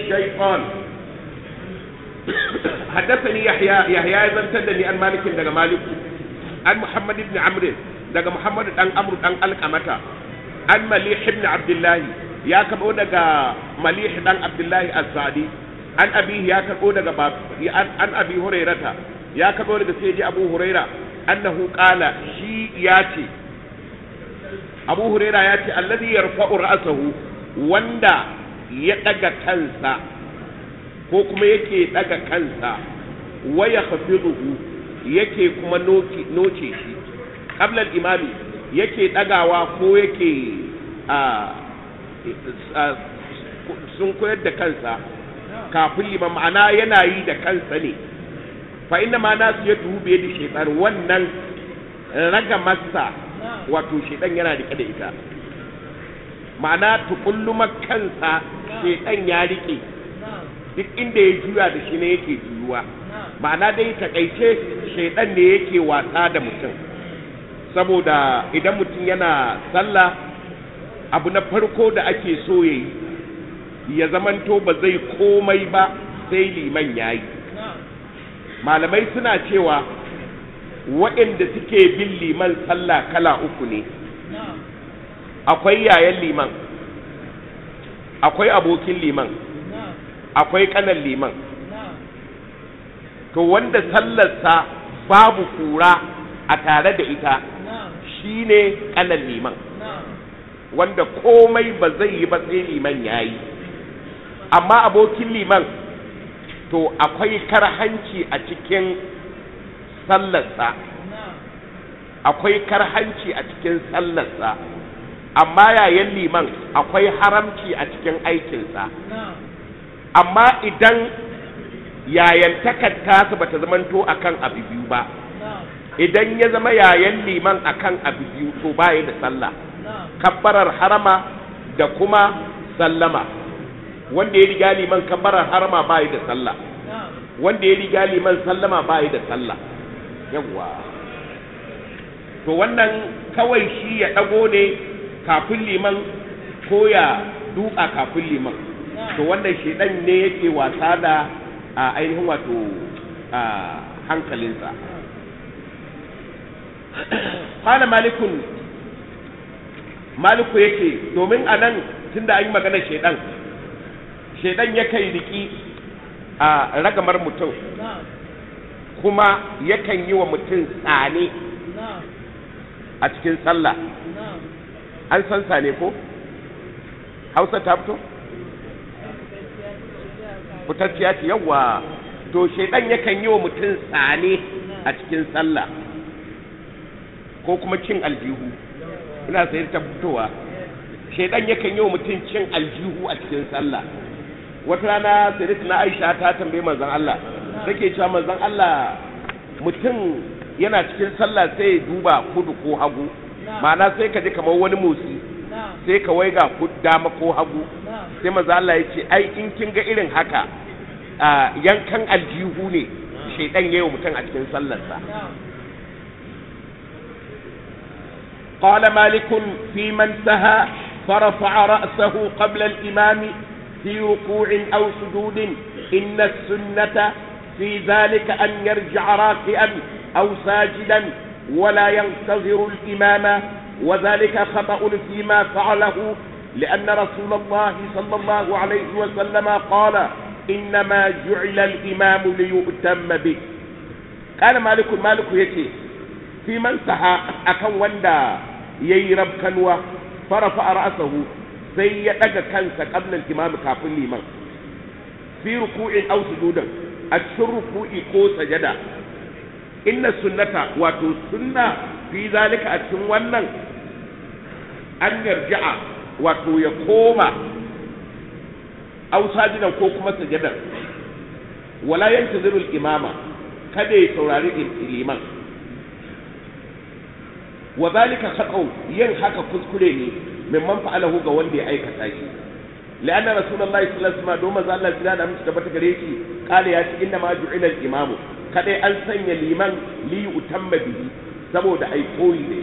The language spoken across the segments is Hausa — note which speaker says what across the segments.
Speaker 1: الشيطان حدثني يحيى يحيى اذا تدني عن مالك دغ مالك عن محمد بن عمرو دغ محمد دان عمرو دان القمتا عن مليح بن عبد الله يا كبو دغ مليح دان عبد الله السعدي عن ابيه يا كبو دغ باب عن ابي هريره يا كبو دغ سيدي ابو هريره انه قال شي ياتي ابو هريره ياتي الذي يرفع راسه wanda ya daga kansa ko kuma yake daga kansa waya hafizuhu yake kuma noce shi qabla imami yake dagawa ko yake sun koyar da kansa kafin liman ma'ana yana yi da kansa ne fa inna ma nasu ya tuhu biye da shaitan wannan raga masa wato shaitan yana rike da ita ma'ana tukullumar kansa shaitan ya rike duk inda ya juya da shi ne yake juyuwa ma'ana dai takaice shaidan ne yake wasa da mutum saboda idan mutum yana sallah abu na farko da ake so ya yi ya zamanto ba zai komai ba sai liman ya yi malamai suna cewa waɗanda suke bin liman sallah kala uku ne akwai yayan liman akwai abokin liman akwai kanan liman to wanda sallarsa babu kura a tare da ita shine kanan liman wanda komai ba zai yi ba sai liman ya yi amma abokin liman to akwai karhanci a cikin sallarsa akwai karhanci a cikin sallarsa amma yayin liman akwai haramci a cikin aikinsa amma idan yayantakar tasu ba ta zamanto akan abu biyu ba idan ya zama yayan liman akan abu biyu to baya da sallah kabbarar harama da kuma sallama wanda ya riga liman kabbarar harama baya da sallah wanda ya riga liman sallama baya da sallah yawwa to wannan kawai shi ya dago ne kafin liman ko ya duka kafin liman to wannan shedan ne yake wasa da a ainihin wato a hankalinsa kwana malikun maliku yake domin a nan tun da an yi magana shedan shedan yakan riki a ragamar mutum kuma yakan yi wa mutum tsane a cikin sallah an san sane ko hausa ta fito fitacciya ce yawa to shaidan yakan yi wa mutum tsane a cikin sallah ko kuma cin aljihu ina sayar ta fitowa shaidan yakan yi wa mutum cin aljihu a cikin sallah wata rana sai na aisha ta tambaye manzon Allah take cewa manzon Allah mutum yana cikin sallah sai ya duba kudu ko hagu ma'ana sai ka ji kamar wani motsi sai ka waiga dama ko hagu sai manzo Allah ya ce ai in kin ga irin haka yankan aljihu ne shaidan yayin mutum a cikin sallarsa قال مالك في من سهى فرفع رأسه قبل الإمام في ركوع أو سجود إن السنة في ذلك أن يرجع راكئا أو ساجدا ولا ينتظر الإمام وذلك خطأ فيما فعله لأن رسول الله صلى الله عليه وسلم قال إنما جعل الإمام ليؤتم به قال مالك مالك يكي في من سحى أكن وندا ييرب كنوا فرفع رأسه sai ya daga kansa qabla al-imam kafin liman fi ruku'in aw sujudan a cikin ruku'i ko sajada inna sunnata wato sunna fi zalika a cikin wannan an yarja'a wato ya koma aw sajidan ko kuma sajadar wala yantaziru al-imama kada ya saurari liman wa zalika khaqaw yin haka kuskure ne mimman fa'alahu ga wanda ya aikata shi la'anna rasulullahi sallallahu alaihi wasallam domin Allah ya da musu tabbata gare shi kale ya ce inna ma ju'ila al-imamu kadai an sanya liman li utamma bihi saboda ai koyi ne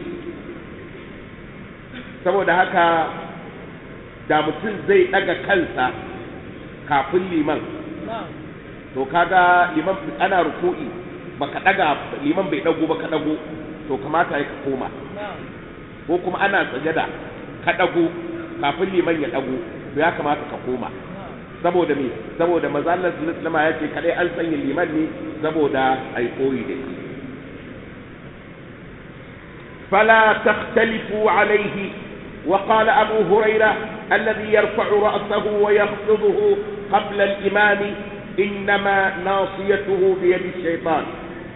Speaker 1: saboda haka da mutum zai daga kansa kafin liman to kaga liman ana ruku'i baka daga liman bai dago ba ka dago to kamata ya ka koma ko kuma ana sajada ka dago kafin liman ya dago to ya kamata ka koma saboda me saboda manzo Allah sallallahu alaihi wasallam ya ce kadai an sanya liman ne saboda ai koyi da shi فلا تختلفوا عليه وقال أبو هريرة الذي يرفع رأسه ويخفضه قبل الإمام إنما ناصيته بيد الشيطان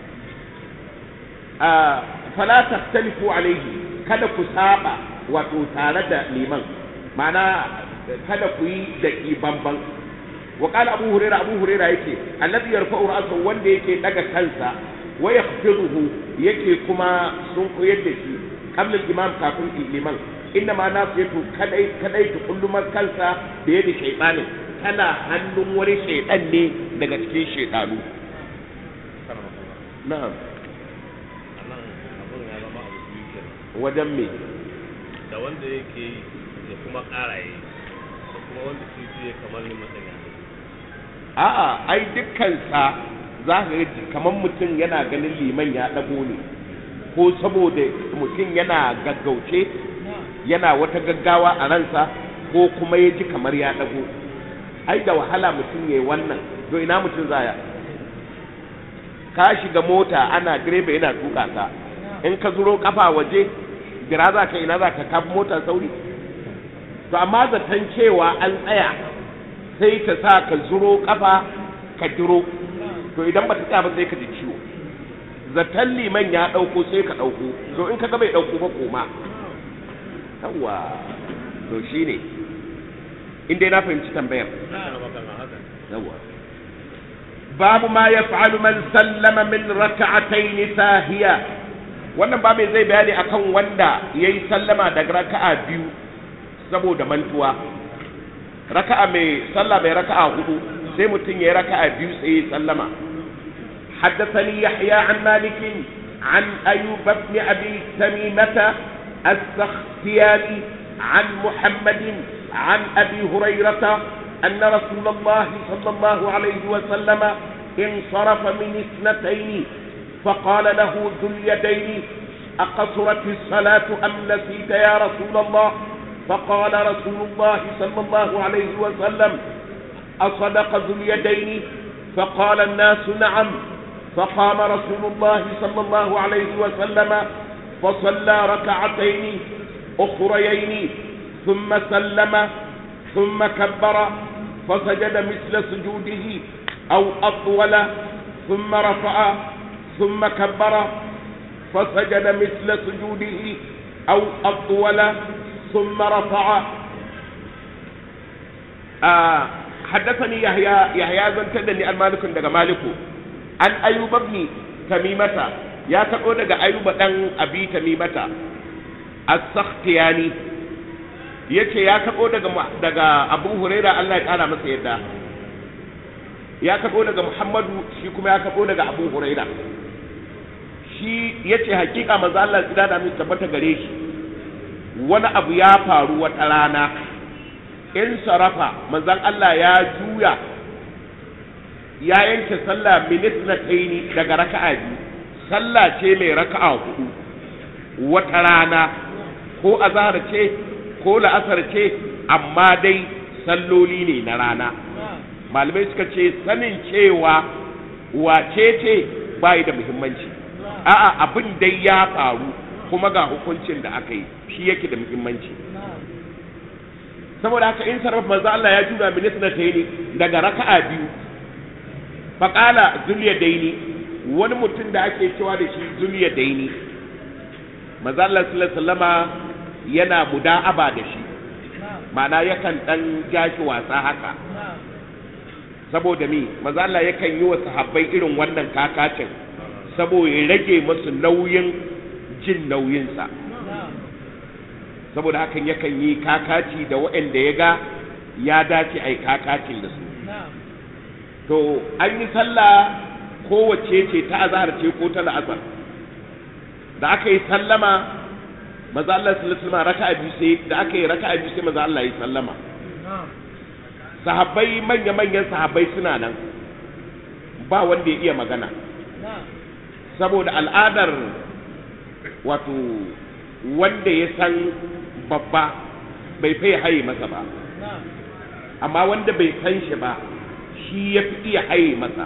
Speaker 1: آه فلا تختلفوا عليه kada ku saba wato tare da liman ma'ana kada ku yi da bamban wa qala abu huraira abu huraira yake alladhi yarfa'u ra'sahu wanda yake daga kansa wa yakhfiruhu yake kuma sun koyar da shi qabla imam kafin liman inna ma nasiyatu kadai kadai ta kullumar kansa da yadda shaytanin tana hannun wani shaytan ne daga cikin shaytanu na'am
Speaker 2: anan abun ya zama abu biyu kenan
Speaker 1: wajen me
Speaker 2: da wanda yake yi da kuma ƙara yi da kuma wanda shi zai kamar ni masanya
Speaker 1: a'a ai dukkansa za ka ga kamar mutum yana ganin liman ya ɗago ne ko saboda mutum yana gaggauce yana wata gaggawa a ransa ko kuma ya ji kamar ya ɗago ai da wahala mutum ya yi wannan to ina mutum zaya ka shiga mota ana direba yana tuka ka in ka zuro kafa waje gira za ka ina za ka kafa mota sauri to amma zaton cewa an tsaya sai ta sa ka zuro kafa ka diro to idan ba ta tsaya ba sai ka ji ciwo zaton liman ya ɗauko sai ka ɗauko to in ka ga bai ɗauko ba koma yawwa to shine in dai na fahimci tambayar yawwa babu ma ya fa'alu man sallama min raka'atayn sahiya wannan ba mai zai bayani akan wanda yayi sallama daga raka'a biyu saboda mantuwa raka'a mai sallah mai raka'a hudu sai mutum yayi raka'a biyu sai ya sallama حدثني يحيى عن مالك عن أيوب بن أبي تميمة السختياني عن محمد عن أبي هريرة أن رسول الله صلى الله عليه وسلم انصرف من اثنتين فقال له ذو اليدين أقصرت الصلاة أم نسيت يا رسول الله فقال رسول الله صلى الله عليه وسلم أصدق ذو اليدين فقال الناس نعم فقام رسول الله صلى الله عليه وسلم فصلى ركعتين أخريين ثم سلم ثم كبر فسجد مثل سجوده أو أطول ثم رفع ثم كبر فسجد مثل سجوده أو أطول ثم رفع آه حدثني يحيى يحيى بن تدني المالك دغ مالك عن أيوب بن تميمة يا تقول دغ أيوب دان أبي تميمة السختياني yace ya karɓo daga daga Abu Huraira Allah ya kara masa yadda ya karɓo daga Muhammadu shi kuma ya karɓo daga Abu Huraira shi yace hakika manzo Allah tsira da mu tabbata gare shi wani abu ya faru wata rana in sarafa manzon Allah ya juya ya yanke sallah minit na taini daga raka'a biyu sallah ce mai raka'a hudu wata rana ko azhar ce ko la'asar ce amma dai salloli ne na rana malamai suka ce sanin cewa wace ce bai da muhimmanci a'a abin dai ya faru kuma ga hukuncin da aka yi shi yake da muhimmanci saboda haka in sarrafa manzo Allah ya jura minis na taini daga raka'a biyu faqala zuliya daini wani mutum da ake cewa da shi zuliya daini manzo Allah sallallahu alaihi wasallama yana muda'aba da shi ma'ana yakan dan jashi wasa haka saboda mi manzo Allah yakan yi wa sahabbai irin wannan kakacin saboda ya rage musu nauyin jin nauyinsa saboda hakan yakan yi kakaci da waɗanda ya ga ya dace a yi kakacin da su to an yi sallah kowace ce ta azahar ce ko ta la'asar da aka yi sallama maza Allah sallallahu alaihi raka'a biyu sai da aka yi raka'a biyu sai maza Allah ya sallama sahabbai manya-manyan sahabbai suna nan ba wanda ya iya magana saboda al'adar wato wanda ya san babba bai fai haye masa ba amma wanda bai san shi ba shi ya fi iya haye masa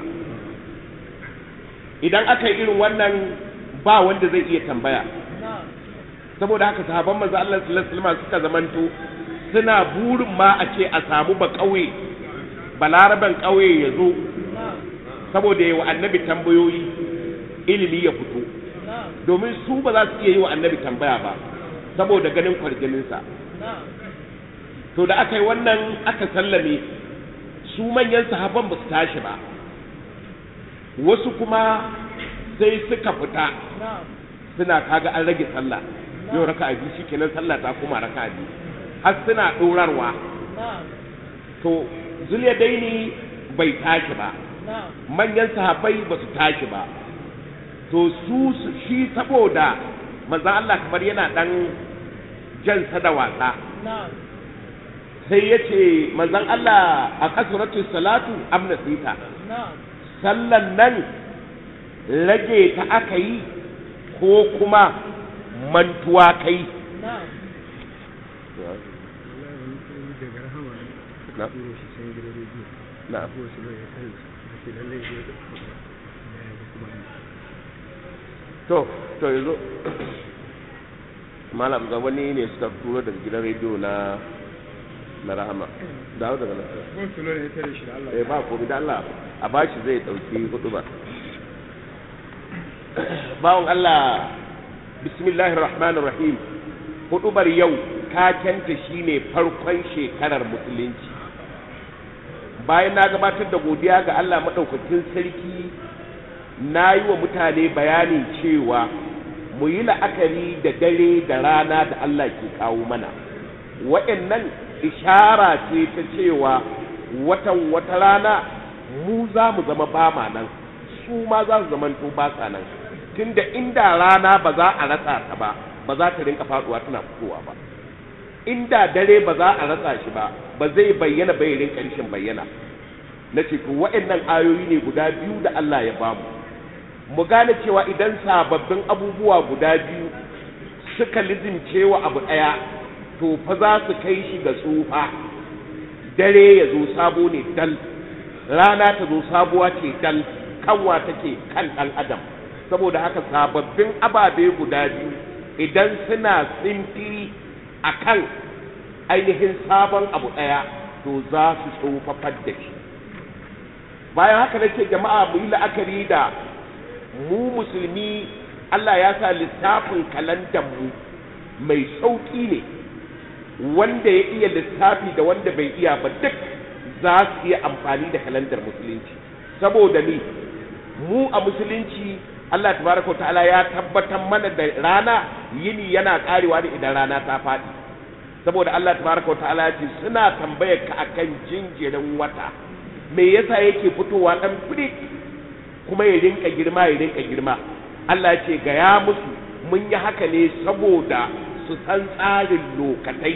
Speaker 1: idan aka yi irin wannan ba wanda zai iya tambaya saboda haka sahabban manzo Allah sallallahu alaihi wasallam suka zamanto suna burin ma a ce a samu ba kauye balaraban kauye ya zo saboda yi wa annabi tambayoyi ilimi ya fito domin su ba za su iya yi wa annabi tambaya ba saboda ganin kwarjininsa to da aka yi wannan aka sallame su manyan sahabban ba su tashi ba wasu kuma sai suka fita suna kaga an rage sallah yau raka a biyu shikenan sallah ta kuma raka a biyu har suna ɗorarwa to zuliya daini bai tashi ba manyan sahabbai ba su tashi ba to su shi saboda manzan Allah kamar yana ɗan jansa da wasa sai ya ce manzan Allah a kasuratu salatu amna sita sallan nan rage ta aka yi ko kuma mantuwa kai to to yanzu malam ga wani ne suka turo daga gidan rediyo na na rahama dawo daga nan eh ba ko da Allah a bashi zai dauki hudu ba bawon Allah bismillahir rahmanir rahim hudubar yau takenta shine farkon shekarar musulunci bayan na gabatar da godiya ga Allah madaukakin sarki na yi wa mutane bayanin cewa mu yi la'akari da dare da rana da Allah ke kawo mana wa'annan ishara ce ta cewa watan wata rana mu za mu zama bama nan su ma za su zamanto ba sa nan tunda inda rana ba za a rasa ta ba ba za ta rinka faduwa tana fitowa ba inda dare ba za a rasa shi ba ba zai bayyana bai rinka rishin bayyana na ce to wa'annan ayoyi ne guda biyu da Allah ya bamu mu gane cewa idan sababbin abubuwa guda biyu suka lizince wa abu ɗaya to fa za su kai shi ga tsufa dare ya zo sabo ne dal rana ta zo sabuwa ce dal kanwa take kan ɗan adam saboda haka sababbin ababe guda biyu idan suna tsintiri a kan ainihin sabon abu ɗaya to za su tsofafar da shi bayan haka nake jama'a mu yi la'akari da mu musulmi Allah ya sa lissafin kalandar mu mai sauƙi ne wanda ya iya lissafi da wanda bai iya ba duk za su iya amfani da kalandar musulunci saboda ni mu a musulunci Allah tabaraka ta'ala ya tabbatar mana da rana yini yana karewa ne idan rana ta faɗi saboda Allah tabaraka ta'ala ya ce suna tambayar ka akan jinjirin wata me yasa yake fitowa dan firi kuma ya rinka girma ya rinka girma Allah ce ga ya musu mun yi haka ne saboda su san tsarin lokatai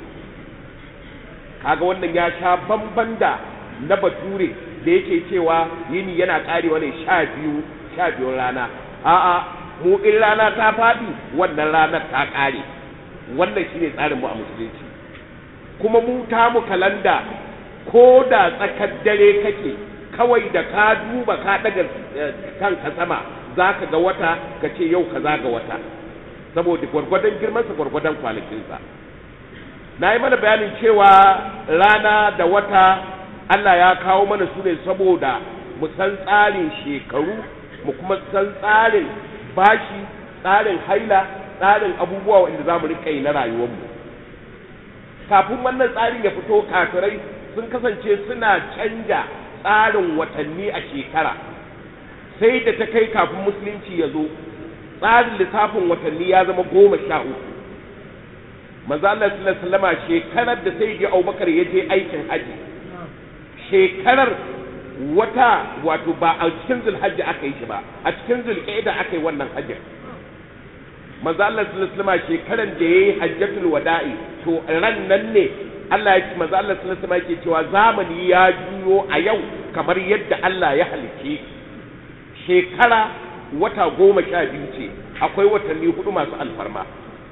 Speaker 1: kaga wannan ya sha bamban da na bature da yake cewa yini yana karewa ne sha biyu sha biyun rana a'a mu in rana ta faɗi wannan ranar ta ƙare wannan shine tsarin mu a musulunci kuma mu ta mu kalanda ko da tsakar dare kake kawai da ka duba ka daga kanka sama za ka ga wata ka ce yau ka ga wata saboda gwargwadon girmansa gwargwadon kwanakinsa na yi mana bayanin cewa rana da wata Allah ya kawo mana su ne saboda mu san tsarin shekaru mu kuma san tsarin bashi tsarin haila tsarin abubuwa wanda za mu rika yi na rayuwarmu kafin wannan tsarin ya fito kafirai sun kasance suna canja tsarin watanni a shekara sai da ta kai kafin musulunci ya zo tsarin lissafin watanni ya zama goma sha uku manzo Allah sallallahu alaihi shekarar da sai ji Abubakar ya je aikin haji shekarar wata wato ba a cikin zulhajji aka yi shi ba a cikin zulqa'ida aka yi wannan hajjin manzo Allah sallallahu alaihi shekarar da yayi hajjatul wada'i to ran nan ne Allah ya ce manzo Allah sallallahu alaihi wasallam yake cewa zamani ya juyo a yau kamar yadda Allah ya halice shekara wata goma sha biyu ce akwai watanni hudu masu alfarma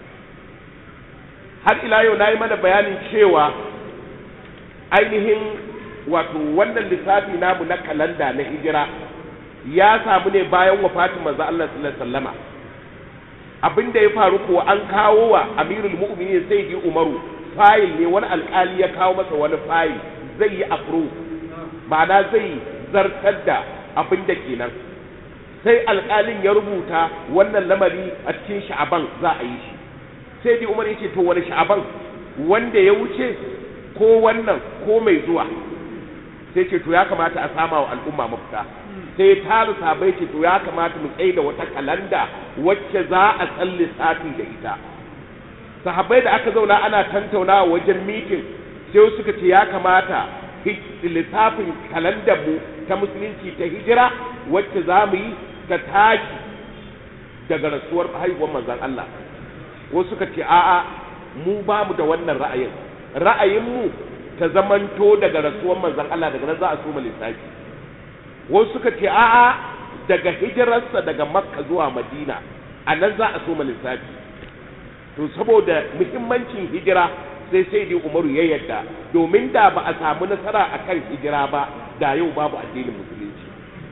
Speaker 1: har ila yau na yi mana bayanin cewa ainihin wato wannan lissafi namu na kalanda na hijira ya samu ne bayan wafatin manzo Allah sallallahu alaihi wasallama abin da ya faru kuwa an kawo wa amirul mu'minin sai ji umaru fayil ne wani alkali ya kawo masa wani fayil zai yi approve ma'ana zai zartar da abin da kenan sai alkalin ya rubuta wannan lamari a cikin sha'aban za a yi shi sai ji umar ya ce to wani sha'aban wanda ya wuce ko wannan ko mai zuwa sai ce to ya kamata a sama wa al'umma mafita sai ya tara sabai ce to ya kamata mu tsaye da wata kalanda wacce za a san lissafi da ita sahabbai da aka zauna ana tantaunawa wajen mitin sai suka ce ya kamata lissafin kalandar mu ta musulunci ta hijira wacce za mu yi ta tashi daga rasuwar haihuwar manzon Allah wasu suka ce a'a mu ba mu da wannan ra'ayin ra'ayinmu ta zamanto daga rasuwar manzon Allah daga nan za a soma lissafi wasu suka ce a'a daga hijirarsa daga makka zuwa madina a nan za a soma lissafi to saboda muhimmancin hijira sai sai dai umaru ya yadda domin da ba a samu nasara a kan hijira ba da yau babu addinin musulunci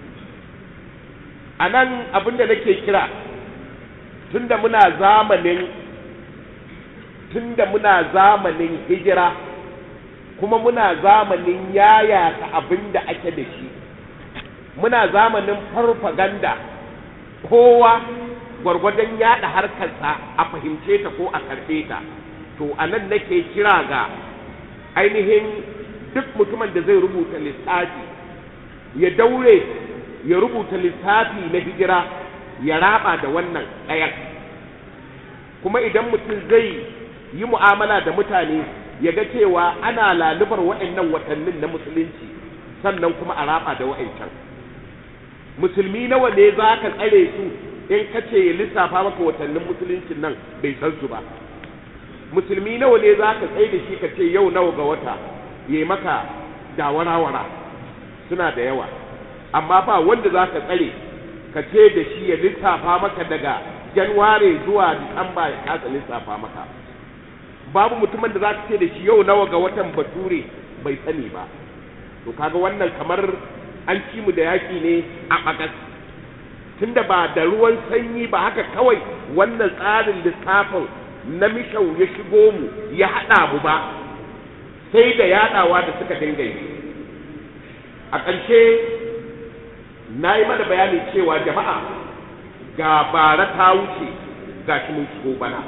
Speaker 1: a nan abin da nake kira tunda muna zamanin tunda muna zamanin hijira kuma muna zamanin yayata abin da ake da shi muna zamanin farfaganda kowa gwargwadon yada harkarsa a fahimce ta ko a karɓe ta to a nan nake kira ga ainihin duk mutumin da zai rubuta lissafi ya daure ya rubuta lissafi na hijira ya raba da wannan ɗayan kuma idan mutum zai yi mu'amala da mutane ya ga cewa ana lalubar waɗannan watannin na musulunci sannan kuma a raba da wa'ancan musulmi nawa ne za ka tsare su in ka ce ya lissafa maka watannin musuluncin nan bai san su ba musulmi nawa ne za ka tsaye da shi ka ce yau nawa ga wata ya yi maka dawara-wara suna da yawa amma ba wanda za ka tsare ka ce da shi ya lissafa maka daga januware zuwa disamba ya kasa lissafa maka babu mutumin da za ka ce da shi yau nawa ga watan bature bai sani ba to kaga wannan kamar an ci mu da yaƙi ne a ɓagas tunda ba da ruwan sanyi ba haka kawai wannan tsarin lissafin na mishau ya shigo mu ya haɗa mu ba sai da yaɗawa da suka dinga yi a ƙarshe na yi mana bayani cewa jama'a ga bara ta wuce ga shi mun shigo bana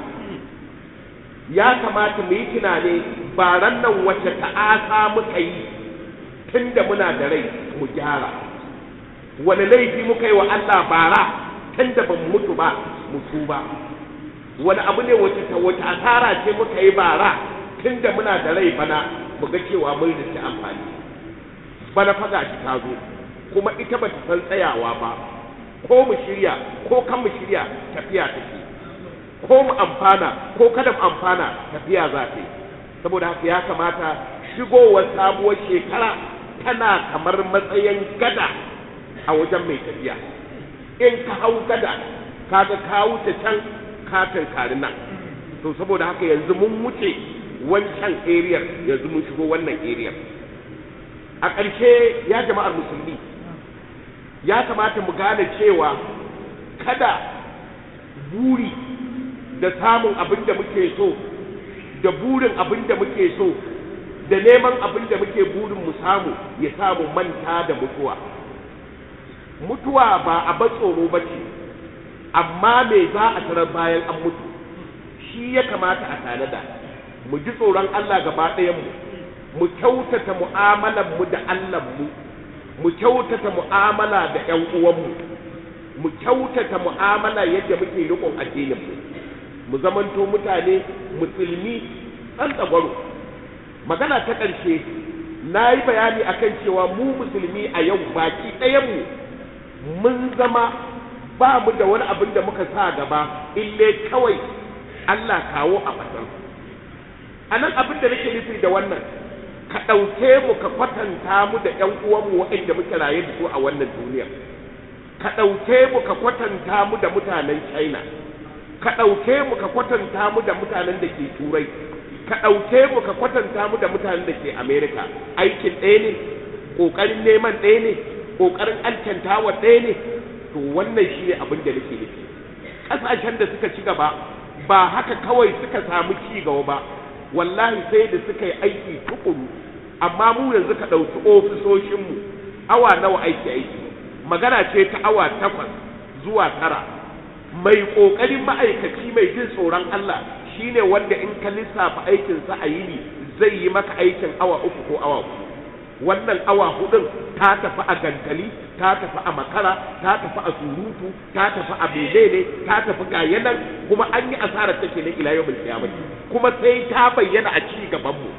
Speaker 1: ya kamata mu yi tunani baran nan wacce ta'asa muka yi tun da muna da rai mu gyara wani laifi muka yi wa Allah bara tun da ban mutu ba mu tuba wani abu ne wace ta wata asara ce muka yi bara tun da muna da rai bana mu ga cewa mun rinci amfani bana faga shi ta zo kuma ita ba ta san tsayawa ba ko mu shirya ko kan mu shirya tafiya take ko mu amfana ko kada mu amfana tafiya za ta yi saboda haka ya kamata shigowar sabuwar shekara tana kamar matsayin gada a wajen mai tafiya in ka hau gada kaga ka wuce can ka tankari nan to saboda haka yanzu mun wuce wancan area yanzu mun shigo wannan area a ƙarshe ya jama'ar musulmi ya kamata mu gane cewa kada buri da samun abin da muke so da burin abin da muke so da neman abin da muke burin mu samu ya samu manta da mutuwa mutuwa ba a ba tsoro ba ce amma me za a tarar bayan an mutu shi ya kamata a tanada mu ji tsoron Allah gaba ɗayanmu mu kyautata mu'amalar mu da Allah mu mu kyautata mu'amala da ƴan uwanmu mu kyautata mu'amala yadda muke riƙon addinin mu mu zamanto mutane musulmi ɗan tsagwaro magana ta ƙarshe na yi bayani akan cewa mu musulmi a yau baki ɗayanmu mun zama ba mu da wani abin da muka sa gaba ille kawai Allah kawo a fatan a nan abin da nake nufi da wannan ka ɗauke mu ka kwatanta mu da ƴan uwanmu waɗanda muke raye da su a wannan duniyar ka ɗauke mu ka kwatanta mu da mutanen china ka ɗauke mu ka kwatanta mu da mutanen da ke turai ka ɗauke mu ka kwatanta mu da mutanen da ke america aikin ɗaya ne ƙoƙarin neman ɗaya ne ƙoƙarin alkantawa ɗaya ne to wannan shi ne abin da nake nufi ƙasashen da suka ci gaba ba haka kawai suka samu ci gaba ba wallahi sai da suka yi aiki tukuru amma mu yanzu ka ɗauki ofisoshinmu awa nawa aiki aiki magana ce ta awa takwas zuwa tara mai ƙoƙarin ma'aikaci mai jin tsoron Allah shine wanda in ka lissafa aikinsa a yini zai yi maka aikin awa uku ko awa hudu wannan awa hudun ta tafi a gantali ta tafi a makara ta tafi a surutu ta tafi a menene ta tafi ga yanan kuma an yi asarar take na ila yau kiyamah kuma sai ta bayyana a ci gaban mu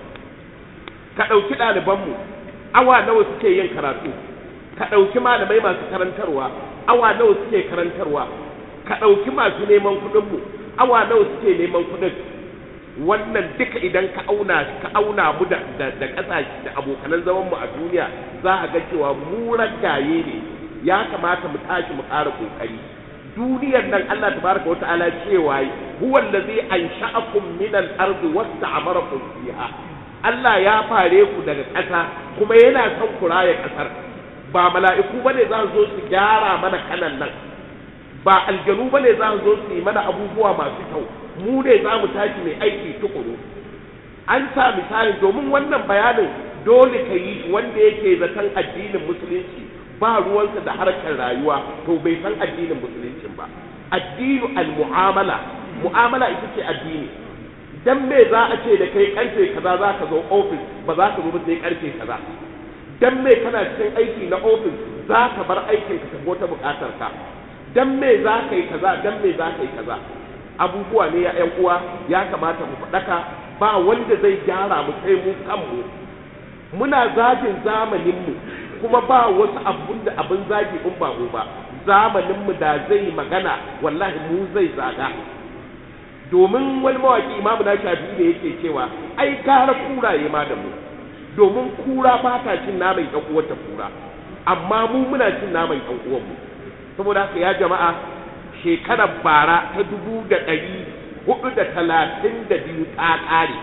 Speaker 1: ka dauki ɗaliban mu awa nawa suke yin karatu ka dauki malamai masu karantarwa awa nawa suke karantarwa ka dauki masu neman kuɗin mu awa nawa suke neman kuɗin wannan duka idan ka auna ka auna mu da da, da kasashe da abokanan zaman mu a duniya za a ga cewa mu ragaye ne ya kamata mu tashi mu ƙara kokari duniyar nan Allah tabaraka wa ta'ala cewa huwa allazi ansha'akum min al-ardi wasta'marakum fiha Allah ya fare ku daga ƙasa kuma yana son ku raye ƙasar ba mala'iku bane za su zo su gyara mana kanan nan ba aljanu bane za su zo su yi mana abubuwa masu kyau mu ne za mu tashi mai aiki tukuru an sa misali domin wannan bayanin dole ka yi wanda yake zaton addinin musulunci ba ruwansa da harkar rayuwa to bai san addinin musuluncin ba addinu al-mu'amala mu'amala ita ce addini dan me za a ce da kai karfe kaza za ka zo ofis ba za ka zo ba sai karfe kaza dan me kana cikin aiki na ofis za ka bar aikin ka tafi wata bukatar ka dan me za ka yi kaza dan me za ka yi kaza abubuwa ne ya ƴan uwa ya kamata mu faɗaka ba wanda zai gyara mu sai mu kanmu muna zagin zamaninmu kuma ba wasu abun da abin zagi in ba mu ba zamaninmu da zai magana wallahi mu zai zaga domin wani mawaki imamu na shafi da yake cewa ai gara kuraye ma da mu domin kura ba ta cin naman ɗan uwarta kura amma mu muna cin naman ɗan uwanmu saboda haka ya jama'a shekarar bara ta dubu da ɗari hudu da talatin da biyu ta ƙare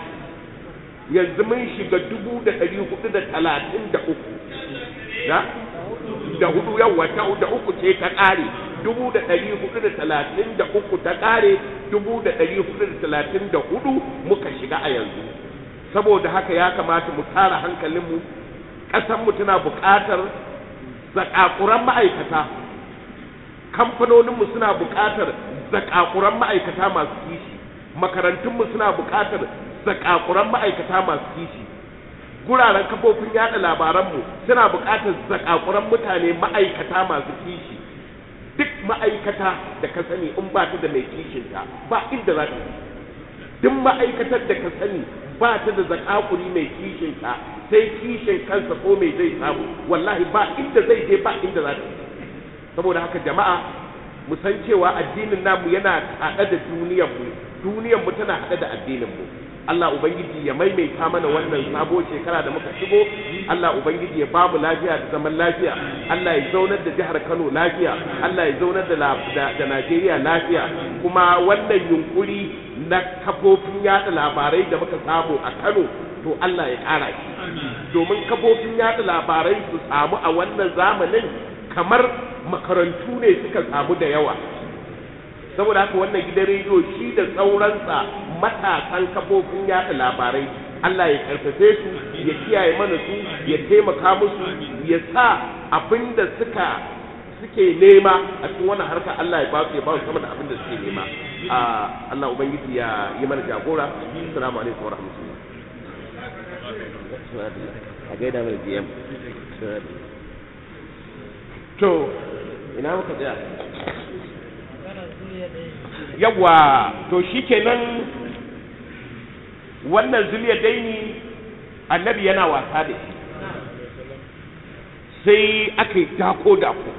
Speaker 1: yanzu mun shiga dubu da ɗari hudu da talatin da uku da da hudu yawa ta da uku ce ta ƙare dubu da ɗari hudu da talatin da uku ta ƙare dubu da ɗari hudu da talatin da hudu muka shiga a yanzu saboda haka ya kamata mu tara hankalinmu ƙasanmu tana buƙatar zakakuran ma'aikata kamfanoninmu suna buƙatar zakakuran ma'aikata masu kishi makarantunmu suna buƙatar zakakuran ma'aikata masu kishi guraren kafofin yada labaranmu suna buƙatar zakakuran mutane ma'aikata masu kishi duk ma'aikata da ka sani in ba ta da mai kishinta ba inda za ta yi duk ma'aikatar da ka sani ba ta da zakakuri mai kishinta sai kishin kansa ko mai zai samu wallahi ba inda zai je ba inda za ta yi saboda haka jama'a mu san cewa addinin namu yana haɗe da duniyar mu duniyar mu tana haɗe da addinin mu Allah ubangiji ya maimaita mana wannan sabo shekara da muka shigo Allah ubangiji ya bamu lafiya da zaman lafiya Allah ya zaunar da jihar Kano lafiya Allah ya zaunar da da Najeriya lafiya kuma wannan yunkuri na kafofin yada labarai da muka samu a Kano to Allah ya ƙara shi domin kafofin yada labarai su samu a wannan zamanin kamar makarantu ne suka samu da yawa saboda haka wannan gidan rediyo shi da sauransa matasan kafofin yada labarai Allah ya karfafe su ya kiyaye mana su ya taimaka musu ya sa abin da suka suke nema a cikin wannan harka Allah ya ba su ya ba su sama da abin da suke nema Allah ubangiji ya yi mana jagora assalamu alaikum wa rahmatullah a gaida mai GM to ina muka tsaya yawa to shikenan wannan zuliya daini annabi yana wasa da shi sai aka yi dako dako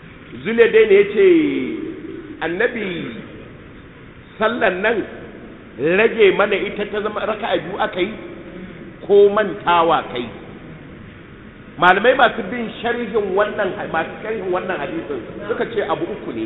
Speaker 1: zuliya daini ya ce annabi sallan nan rage mana ita ta zama raka'a biyu aka yi ko mantawa kai malamai masu bin sharhin wannan masu sharhin wannan hadisin suka ce abu uku ne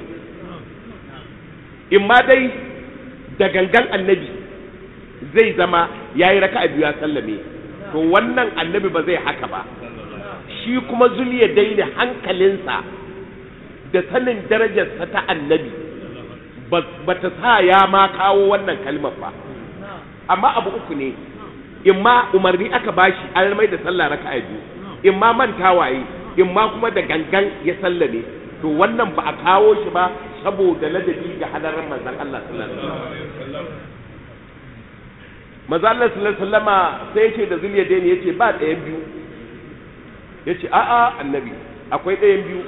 Speaker 1: in ma dai da gangan annabi zai zama ya yi raka'a biyu ya sallame to wannan annabi ba zai haka ba shi kuma zuliya daina hankalinsa da sanin darajarsa ta annabi ba ta sa ya ma kawo wannan kalmar ba amma abu uku ne in ma umarni aka bashi an mai da sallah raka'a biyu in ma mantawa yi in ma kuma da gangan ya sallame to wannan ba a kawo shi ba saboda ladabi ga hadarin manzon Allah sallallahu alaihi wasallam manzon Allah sallallahu alaihi wasallama sai ya ce da zuliya daini yace ba ɗayan biyu yace a'a annabi akwai ɗayan biyu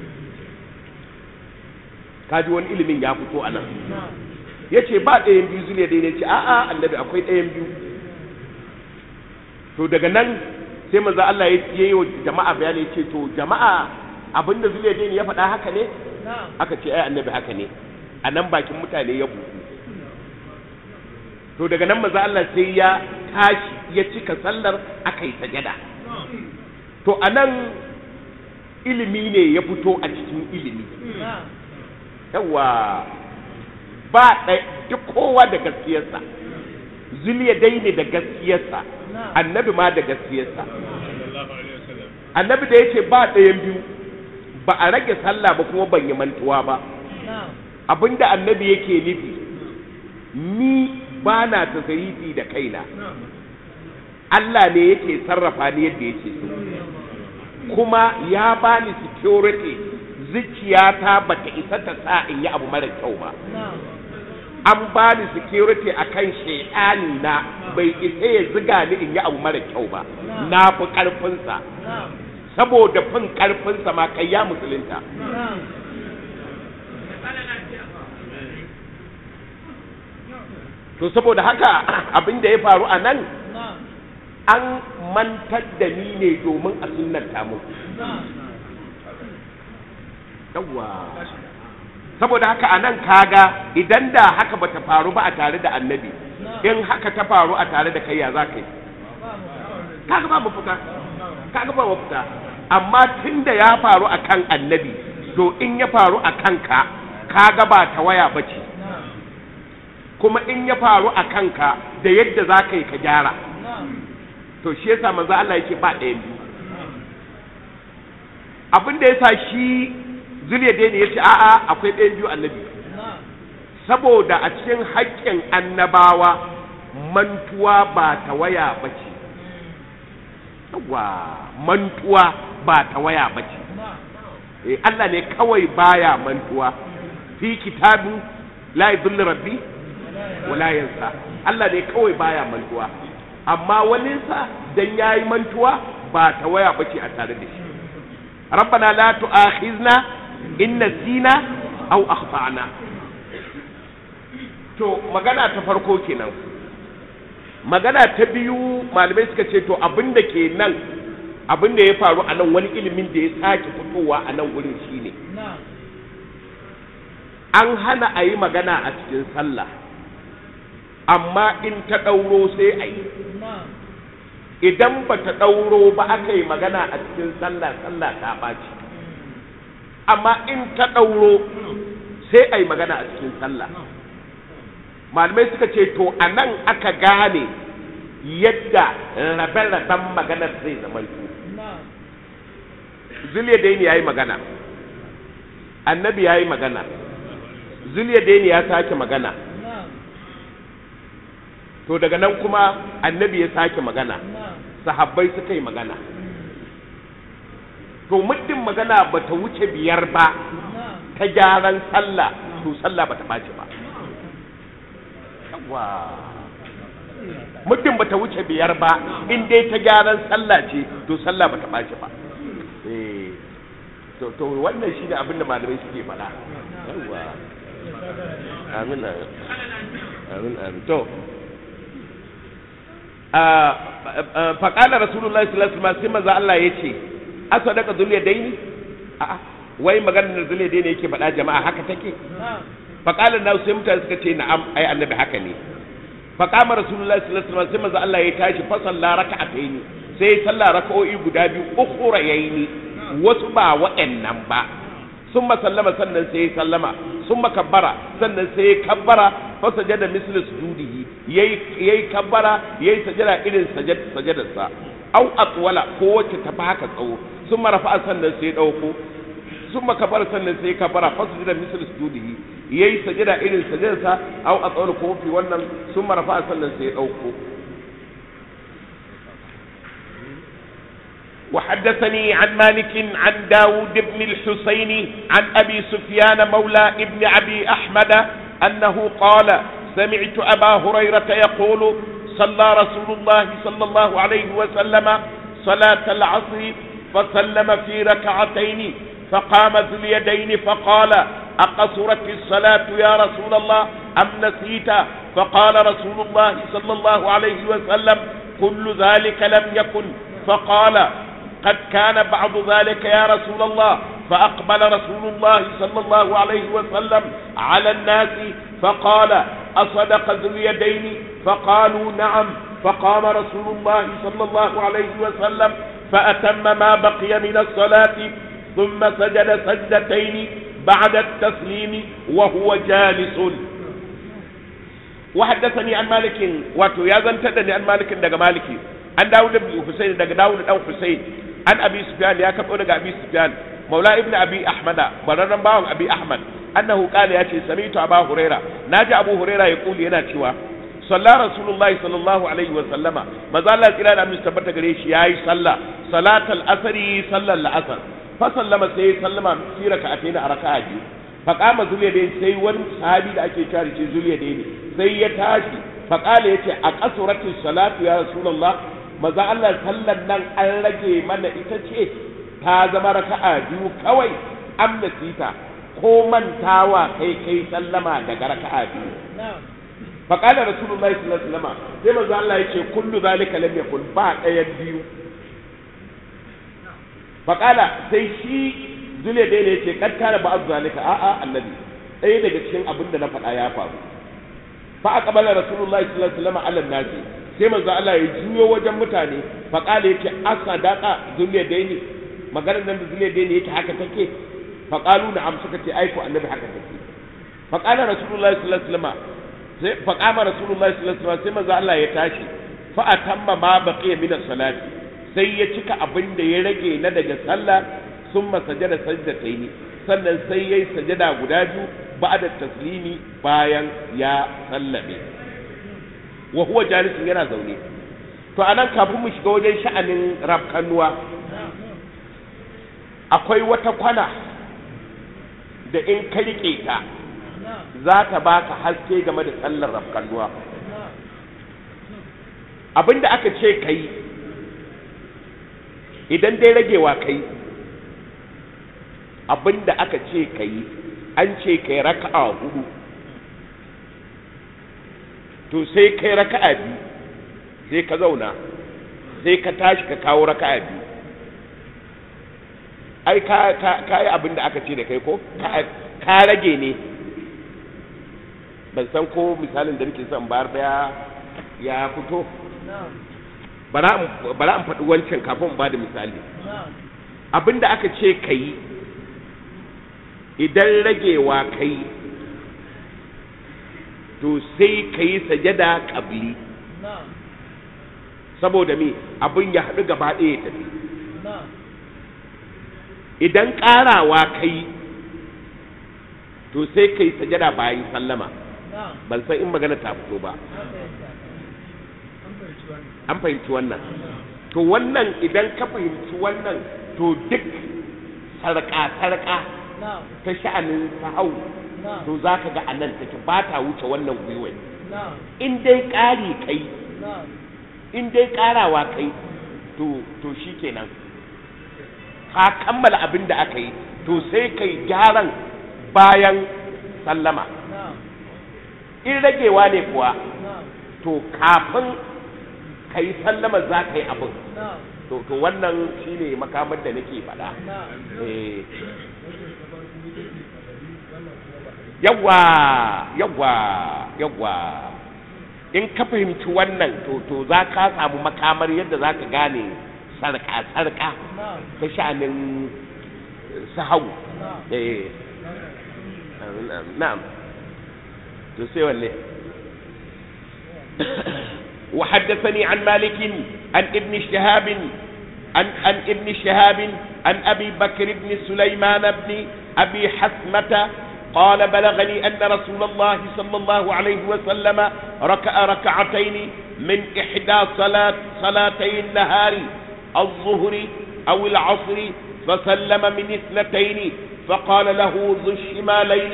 Speaker 1: kaji wani ilimin ya fito a nan ya ce ba ɗayan biyu zuliya dai ne ce a'a annabi akwai ɗayan biyu to daga nan sai maza Allah ya yi wa jama'a bayani ya ce to jama'a abinda zuliya dai ya faɗa haka ne aka ce ai annabi haka ne a nan bakin mutane ya buku to daga nan maza Allah sai ya tashi ya cika sallar aka yi sajada to a nan ilimi ne ya fito a cikin ilimi yawa ba duk kowa da gaskiyarsa zuliya dai ne da gaskiyarsa annabi ma da gaskiyarsa annabi da ya ce ba ɗayan biyu ba a rage sallah ba kuma ban yi mantuwa ba abinda annabi yake nufi ni ba na tasarifi da kaina Allah ne yake sarrafa ni yadda yake so kuma ya bani security zuciyata ba ta isa ta sa in yi abu mara kyau ba an ba ni security a kan shaidani na bai isa ya ziga ni in yi abu mara kyau ba na fi ƙarfinsa saboda fin ƙarfinsa ma kai ya musulunta to saboda haka abin da ya faru a nan an mantar da ni ne domin a sunanta mu yawwa saboda haka a nan kaga idan da haka bata faru ba a tare da annabi in haka ta faru a tare da kai ya za ka yi kaga ba mafita kaga ba mafita amma tun da ya faru a kan annabi to in ya faru a kanka kaga ba ta waya ba ce kuma in ya faru a kanka da yadda za ka yi ka gyara to shi yasa manzo Allah yake ba ɗayan biyu abin da yasa shi zuliya dai ne yace a'a akwai ɗayan biyu annabi saboda a cikin haƙƙin annabawa mantuwa ba ta waya ba ce wa mantuwa ba ta waya ba ce eh Allah ne kawai baya mantuwa fi kitabin la yadullu rabbi wala yansa Allah ne kawai baya mantuwa amma waninsa dan yayi mantuwa ba ta waya bace a tare da shi rabbana la tu'akhizna in nasina aw akhtana to magana ta farko kenan magana ta biyu malamai suka ce to abin da ke nan abin da ya faru a nan wani ilimin da ya sake fitowa a nan wurin shine an hana a yi magana a cikin sallah amma in ta ɗauro sai a yi idan ba ta ɗauro ba aka yi magana a cikin sallah sallah ta ɓaci amma in ta ɗauro sai a yi magana a cikin sallah malamai suka ce to a nan aka gane yadda rabe-raben maganar zai zama zuliya daini ya yi magana annabi ya yi magana zuliya daini ya sake magana to daga nan kuma annabi ya sake magana sahabbai suka yi magana to muddin magana ba ta wuce biyar ba ta gyaran sallah to sallah ba ta ɓaci ba yawa muddin ba ta wuce biyar ba in dai ta gyaran sallah ce to sallah ba ta ɓaci ba eh to to wannan shine abin da malamai suke faɗa yawa amin amin amin to faƙala rasulullahi sallallahu alaihi wasallam sai manzo Allah yace asadaka zuliya daini a'a wai maganar da zuliya daini yake faɗa jama'a haka take faƙalar na sai mutane suka ce na'am ai annabi haka ne fa qama rasulullahi sallallahu alaihi wasallam sai manzo Allah ya tashi fa salla raka'ataini sai ya salla raka'o'i guda biyu ukhra yayi wasu ba wa'annan ba summa sallama sannan sai ya sallama summa kabbara sannan sai ya kabbara fa sajada mislu sujudihi yayi yayi kabbara yayi sajada irin sajad sajadarsa au atwala ko wacce ta fi haka tsawo summa rafa'a sannan sai ya dauko summa kabbara sannan sai ya kabbara fa sajada mislu sujudihi yayi sajada irin sajadarsa au atwala ko fi wannan summa rafa'a sannan sai ya dauko وحدثني عن مالك عن داود بن الحسين عن أبي سفيان مولى ابن أبي أحمد أنه قال سمعت أبا هريرة يقول صلى رسول الله صلى الله عليه وسلم صلاة العصر فسلم في ركعتين فقام ذو اليدين فقال أقصرت الصلاة يا رسول الله أم نسيت فقال رسول الله صلى الله عليه وسلم كل ذلك لم يكن فقال قد كان بعض ذلك يا رسول الله فأقبل رسول الله صلى الله عليه وسلم على الناس فقال أصدق ذو اليدين فقالوا نعم فقام رسول الله صلى الله عليه وسلم فأتم ما بقي من الصلاة ثم سجد سجدتين بعد التسليم وهو جالس وحدثني عن مالك واتو يا زنتدني عن مالك دغ مالكي عن داود بن حسين دغ داود دان حسين عن ابي سفيان يا كبو دغ ابي سفيان مولى ابن ابي احمد بررن باون ابي احمد انه قال يا شي سمعت ابا هريره ناجي ابو هريره يقول yana cewa صلى رسول الله صلى الله عليه وسلم ما زال kira da mun tabbata gare shi yayi sallah salatul asri sallar al-asr fa sallama sai sallama fi raka'atayn a raka'a biyu fa qama zuliyadain sai wani sahabi da ake kare shi zuliyadain sai ya tashi fa qala yace a qasuratu salatu ya rasulullah maza Allah sallan nan an rage mana ita ce ta zama raka'a biyu kawai am nasita ko mantawa kai kai sallama daga raka'a biyu fa qala rasulullahi sallallahu alaihi wasallam sai maza Allah yace kullu zalika lam yakun ba ɗayan biyu fa qala sai shi zule dai ne yace kad kana ba zalika a'a annabi ɗaya daga cikin abin da na faɗa ya faru fa aqbala rasulullahi sallallahu alaihi wasallam ala nasi sai manzo Allah ya juyo wajen mutane fa qala yace asadaqa zule dai ne maganar nan da zule dai ne yake haka take fa qalu na'am suka ce aiko annabi haka take fa qala rasulullahi sallallahu alaihi wasallam sai fa qama rasulullahi sallallahu alaihi wasallam sai manzo Allah ya tashi fa atamma ma baqiya min as-salati sai ya cika abin da ya rage na daga sallah summa sajada sajdataini sannan sai yayi sajada guda biyu ba'da taslimi bayan ya sallame wa huwa jalisun yana zaune to anan kafin mu shiga wajen sha'anin rafkanuwa akwai wata kwana da in ka rike ta za ta baka haske game da sallar rafkanuwa abinda aka ce kai idan dai ragewa kai abinda aka ce kai an ce kai raka'a hudu to sai kai raka'a biyu sai ka zauna sai ka tashi ka kawo raka'a biyu ai ka ka ka yi abin da aka ce da kai ko ka rage ne ban san ko misalin da nake son bayar da ya fito bara in faɗi wancan kafin ba da misali abin da aka ce ka yi idan ragewa ka yi to sai ka yi sajada ƙabli saboda me abin ya haɗu gaba ɗaya ya tafi idan ƙarawa ka yi to sai ka yi sajada bayan sallama ban san in magana ta fito ba an fahimci wannan to wannan idan ka fahimci wannan to duk sarƙa-sarƙa ta sha'anin sahau to za ka ga anan take ba ta wuce wannan gwiwai in dai ƙari kai in dai ƙarawa kai to to shi kenan ka kammala abin da aka yi to sai kai gyaran bayan sallama in ragewa ne kuwa to kafin ka yi sallama za ka yi abin to to wannan shine makamar da nake faɗa eh yawwa yawwa yawwa in ka fahimci wannan to to za ka samu makamar yadda za ka gane sarka sarka ta sha'anin sahau eh na'am to sai wanne وحدثني عن مالك عن ابن شهاب عن, عن ابن شهاب عن ابي بكر بن سليمان بن ابي حثمه قال بلغني ان رسول الله صلى الله عليه وسلم ركع ركعتين من احدى صلاه صلاتي النهار الظهر او العصر فسلم من اثنتين فقال له ذو الشمالين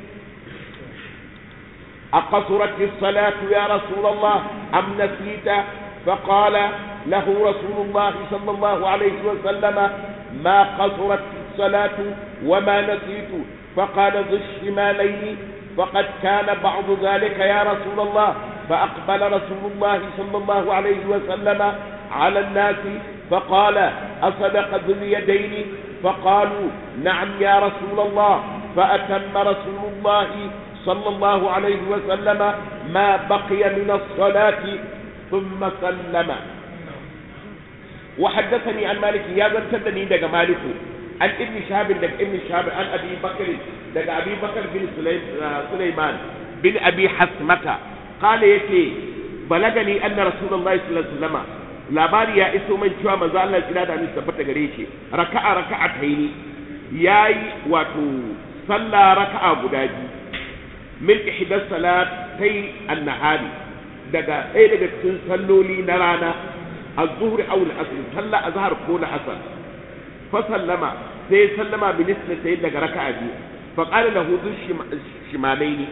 Speaker 1: أقصرت الصلاة يا رسول الله أم نسيت فقال له رسول الله صلى الله عليه وسلم ما قصرت الصلاة وما نسيت فقال ذو الشمالين فقد كان بعض ذلك يا رسول الله فأقبل رسول الله صلى الله عليه وسلم على الناس فقال أصدق ذو اليدين فقالوا نعم يا رسول الله فأتم رسول الله صلى الله عليه وسلم ما بقي من الصلاة ثم سلم وحدثني عن مالك يا زنتدني دق مالك عن ابن شهاب دق ابن شهاب عن ابي بكر دق ابي بكر بن سليمان بن ابي حسمة قال يتي بلغني ان رسول الله صلى الله عليه وسلم labari ya iso man cewa manzo Allah kira da min tabbata gare shi raka'a raka'ataini yayi wato sallah raka'a guda biyu min ihdas salatai an-nahari daga ɗaya daga cikin salloli na rana az-zuhr aw al-asr sallah azhar ko na asr fa sallama sai sallama min isnatayn daga raka'a biyu fa qala lahu shimalaini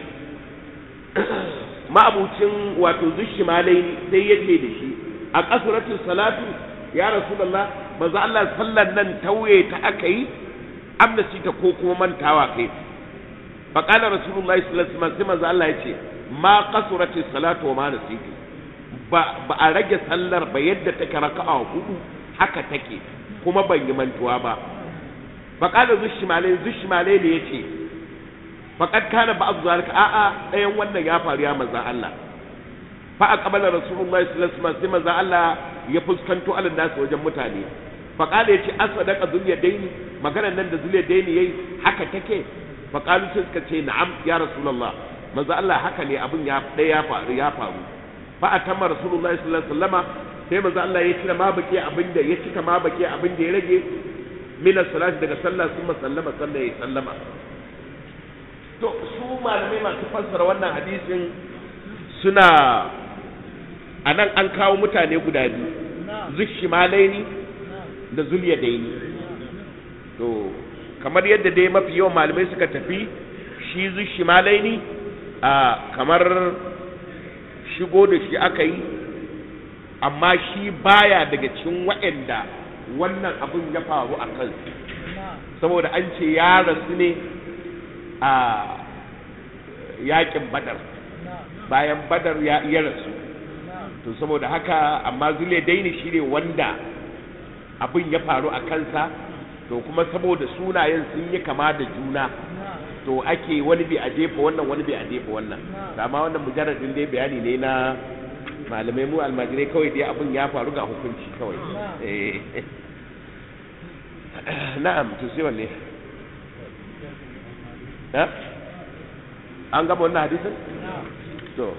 Speaker 1: ma'abucin wato zushimalaini sai yace da shi a kasuratu salatu ya rasulullah manzo Allah sallan nan tauye ta aka yi amnasi ta ko kuma mantawa kai فقال رسول الله صلى الله عليه وسلم sai Allah yace ma qasurati salatu wa ma nasitu ba ba a rage sallar ba yadda take raka'a hudu haka take kuma ban yi mantuwa ba faqala zushmale zushmale ne yace faqad kana ba'd zalika a a dayan wannan ya faru ya manzon Allah fa aqbala rasulullahi sallallahu alaihi wasallam sai manzon Allah ya fuskanto alin nasu wajen mutane faqala yace asadaqa zuliyadaini maganar nan da zuliyadaini yayi haka take faƙalu sai suka ce na'am ya rasulullah manzo Allah haka ne abin ya ɗaya ya faru ya faru fa atamma rasulullah sallallahu alaihi wasallama sai manzo Allah ya cika ma baki abin da ya cika ma baki abin da ya rage min salati daga sallah sun sallama sallah ya sallama to su malamai masu fassara wannan hadisin suna a nan an kawo mutane guda biyu zushimalaini da zuliyadaini to kamar yadda dai mafi yawan malamai suka tafi shi zushimalaini ne a kamar shigo da shi aka yi amma shi baya daga cikin waɗanda wannan abin ya faru a kansu saboda an ce ya rasu ne a yakin badar bayan badar ya iya rasu to saboda haka amma zule daini shi ne wanda abin ya faru a kansa to kuma saboda sunayen sun yi kama da juna to ake wani bai a jefa wannan wani bai a jefa wannan amma wannan mujarradin dai bayani ne na malamai mu almajirai kawai dai abin ya faru ga hukunci kawai na'am to sai wanne an gaba wannan hadisin to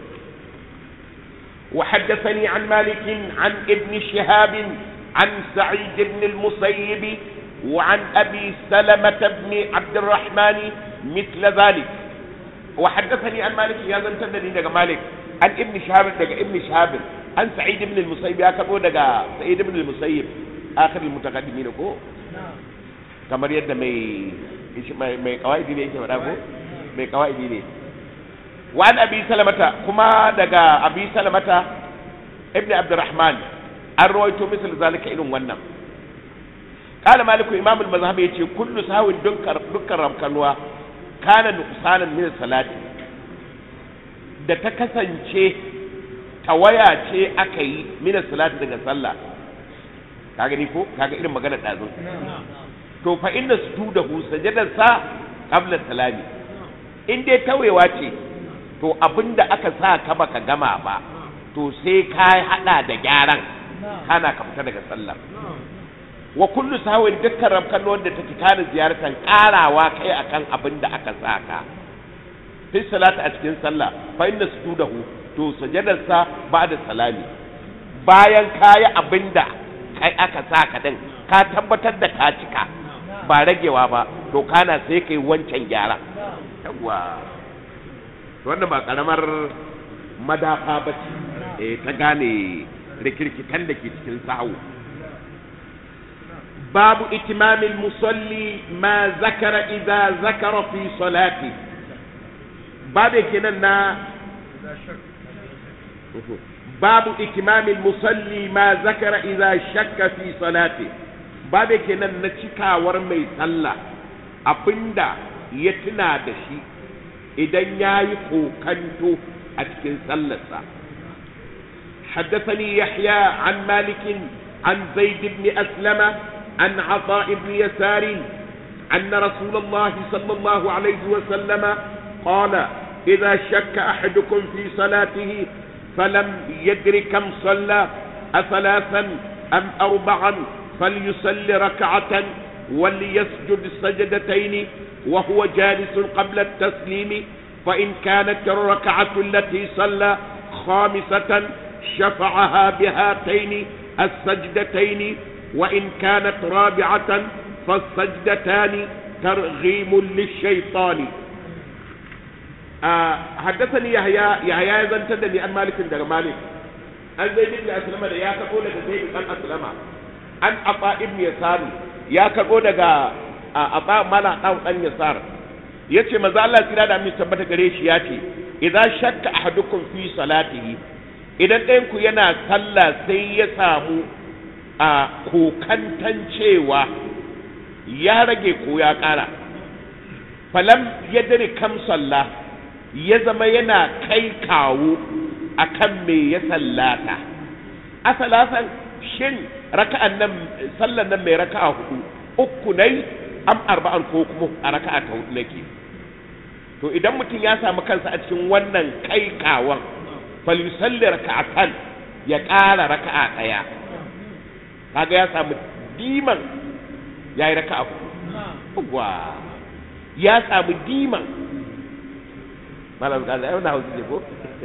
Speaker 1: وحدثني عن مالك عن ابن شهاب عن سعيد بن المسيب وعن أبي سلمة بن عبد الرحمن مثل ذلك وحدثني عن مالك يا زن تدني دغ مالك عن ابن شهاب دغ ابن شهاب عن سعيد بن المسيب يا كبو دغ سعيد بن المسيب آخر المتقدمين كو kamar yadda mai mai kawaidi ne yake faɗa ko mai kawaidi ne wa an abi salamata kuma daga abi salamata ibn abdurrahman an rawaito misal zalika irin wannan قال مالك امام المذهب yace kullu sahwin dukkan dukkan rabkanwa kana nuqsanan min salati da ta kasance tawaya ce aka yi min salati daga sallah ka gani ko kaga irin magana dazun to fa inna sujudahu sajadar sa qabla salami in dai tawewa ce to abinda aka sa ka baka gama ba to sai ka hada da gyaran kana ka fita daga sallar wa kullu sahwin dukkan rabkan wanda take kana ziyartar karawa kai akan abin da aka saka fi salati a cikin sallah fa inna sujudahu to sajadarsa ba'da salami bayan kayi abin da kai aka saka din ka tabbatar da ka cika ba ragewa ba to kana sai kai wancan gyara yawa wannan ba karamar madafa ba ce eh ta gane rikirkitan da ke cikin sahu babu itimamin musalli ma zakara idza zakara fi salati babu kenan na babu itimamin musalli ma zakara idza shakka fi salati babu kenan na cikawar mai sallah abinda ya tuna da shi idan ya yi kokanto a cikin sallarsa حدثني يحيى عن مالك عن زيد بن أسلم عن عطاء بن يسار أن رسول الله صلى الله عليه وسلم قال إذا شك أحدكم في صلاته فلم يدر كم صلى أثلاثا أم أربعا فليصلي ركعة وليسجد سجدتين وهو جالس قبل التسليم فإن كانت الركعة التي صلى خامسة شفعها بهاتين السجدتين وإن كانت رابعة فالسجدتان ترغيم للشيطان آه حدثني يحيى يحيى زن تدني عن مالك دغ مالك an zai bin aslama da ya karbo daga zai bin aslama an aba ibn yasar ya karbo daga aba mala dan dan yasar yace manzo Allah tsira da mi tabbata gare shi yace idza shakka ahadukum fi salatihi idan ɗayan ku yana sallah sai ya samu a kokantan cewa ya rage ko ya ƙara falam ya dare kam sallah ya zama yana kai kawo a kan me ya sallata asalasan shin raka'an nan sallan nan mai raka'a hudu uku nai am arba'an ko kuma a raka'a ta hudu nake to idan mutum ya samu kansa a cikin wannan kai kawon falyusalli raka'atan ya ƙara raka'a ɗaya kaga ya samu diman ya yi raka'a hudu wa ya samu diman malam kaza yau na hausa ne ko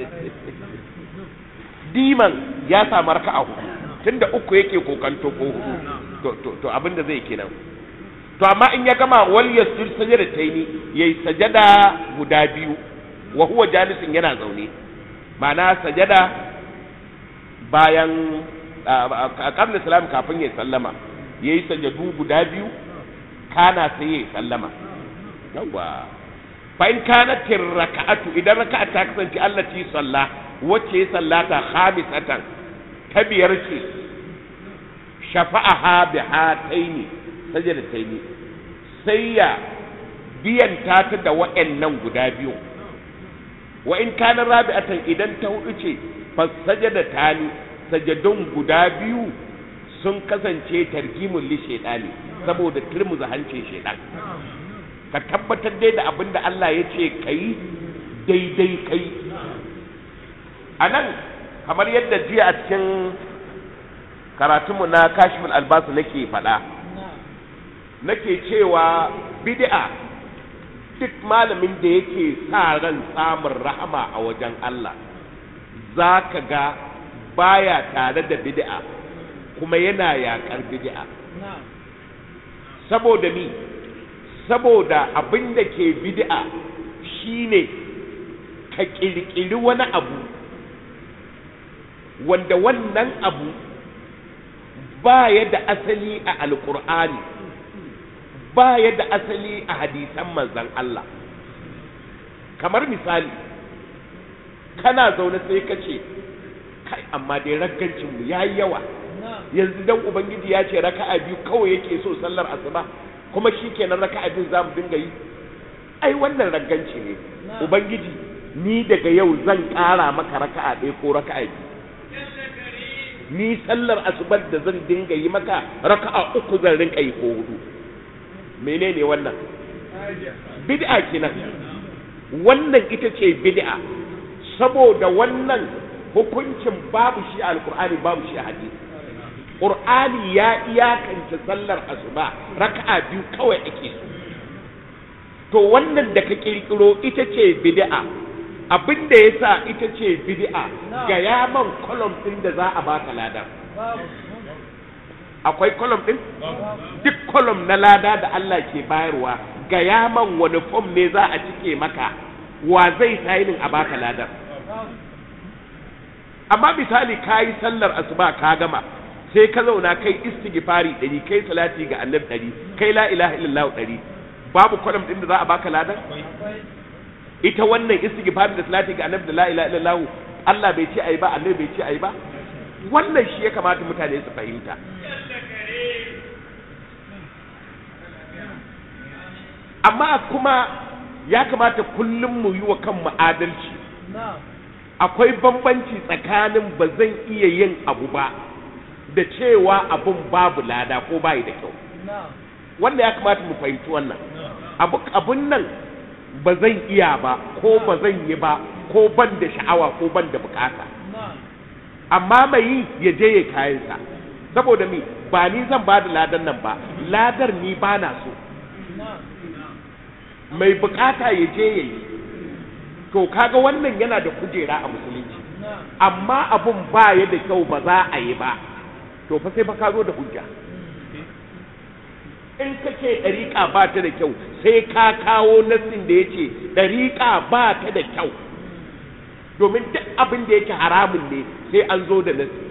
Speaker 1: diman ya samu raka'a hudu tunda uku yake kokanto ko hudu to to to abin da zai kenan to amma in ya gama wal yasjud sajada taini yayi sajada guda biyu wa huwa jalisin yana zaune ma'ana sajada bayan a kabla salam kafin ya sallama yayi sajadu guda biyu kana sai ya sallama yawa fa in kanat raka'atu idan raka'a ta kasance allati salla wacce ya sallata khamisatan ta biyar ce shafa'aha bi hataini sajadataini sai ya biyan ta ta da wa'annan guda biyu wa in kana rabi'atan idan ta hudu ce fa sajadatani sajadun guda biyu sun kasance targimul li shaytani saboda turmuza hancin shaytan ka tabbatar dai da abin da Allah ya ce kai daidai kai a nan kamar yadda jiya a cikin karatunmu na kashifin albasu nake faɗa nake cewa bid'a duk malamin da yake sa ran samun rahama a wajen Allah za ka ga baya tare da bid'a kuma yana yaƙar bid'a saboda ni saboda abin da ke bid'a shine ka ƙirƙiri wani abu wanda wannan abu ba ya da asali a alƙur'ani ba ya da asali a hadisan manzan Allah kamar misali kana zaune sai ka ce kai amma dai raggancinmu ya yi yawa yanzu dan ubangiji ya ce raka'a biyu kawai yake so sallar asuba kuma shi kenan raka'a biyu za mu dinga yi ai wannan ragganci ne ubangiji ni daga yau zan ƙara maka raka'a ɗaya ko raka'a biyu ni sallar asubar da zan dinga yi maka raka'a uku zan rinka yi ko hudu menene wannan bid'a kenan wannan ita ce bid'a saboda wannan hukuncin babu shi a alkur'ani babu shi a hadisi qur'ani ya iyakance sallar asuba raka'a biyu kawai ake so to wannan da ka kirkiro ita ce bid'a abin da yasa ita ce bid'a ga yaman kolom din da za a baka ladan akwai kolom din duk kolom na lada da Allah ke bayarwa ga yaman wani fom ne za a cike maka wa zai sainin a baka ladan amma misali ka yi sallar asuba ka gama sai ka zauna kai istighfari ɗari kai salati ga annabi ɗari kai la ilaha illallah ɗari babu kwalam ɗin da za a baka ladan ita wannan istighfari da salati ga annabi da la ilaha illallah Allah bai ce ayi ba annabi bai ce ayi ba wannan shi ya kamata mutane su fahimta amma kuma ya kamata kullum mu yi wa kanmu adalci akwai bambanci tsakanin ba zan iya yin abu ba da cewa abun babu lada ko bayi da kyau wanda ya kamata mu fahimci wannan abu abun nan ba zan iya ba ko ba zan yi ba ko ban da sha'awa ko ban da bukata amma mai yi ya je ya kayansa saboda mi ba ni zan ba da ladan nan ba ladar ni ba na so mai bukata ya je ya yi to kaga wannan yana da kujera a musulunci amma abun ba ya da kyau ba za a yi ba to fa sai fa ka zo da hujja in ka ce ɗariƙa ba ta da kyau sai ka kawo nassin da ya ce ɗariƙa ba ta da kyau domin duk abin da yake haramun ne sai an zo da nassi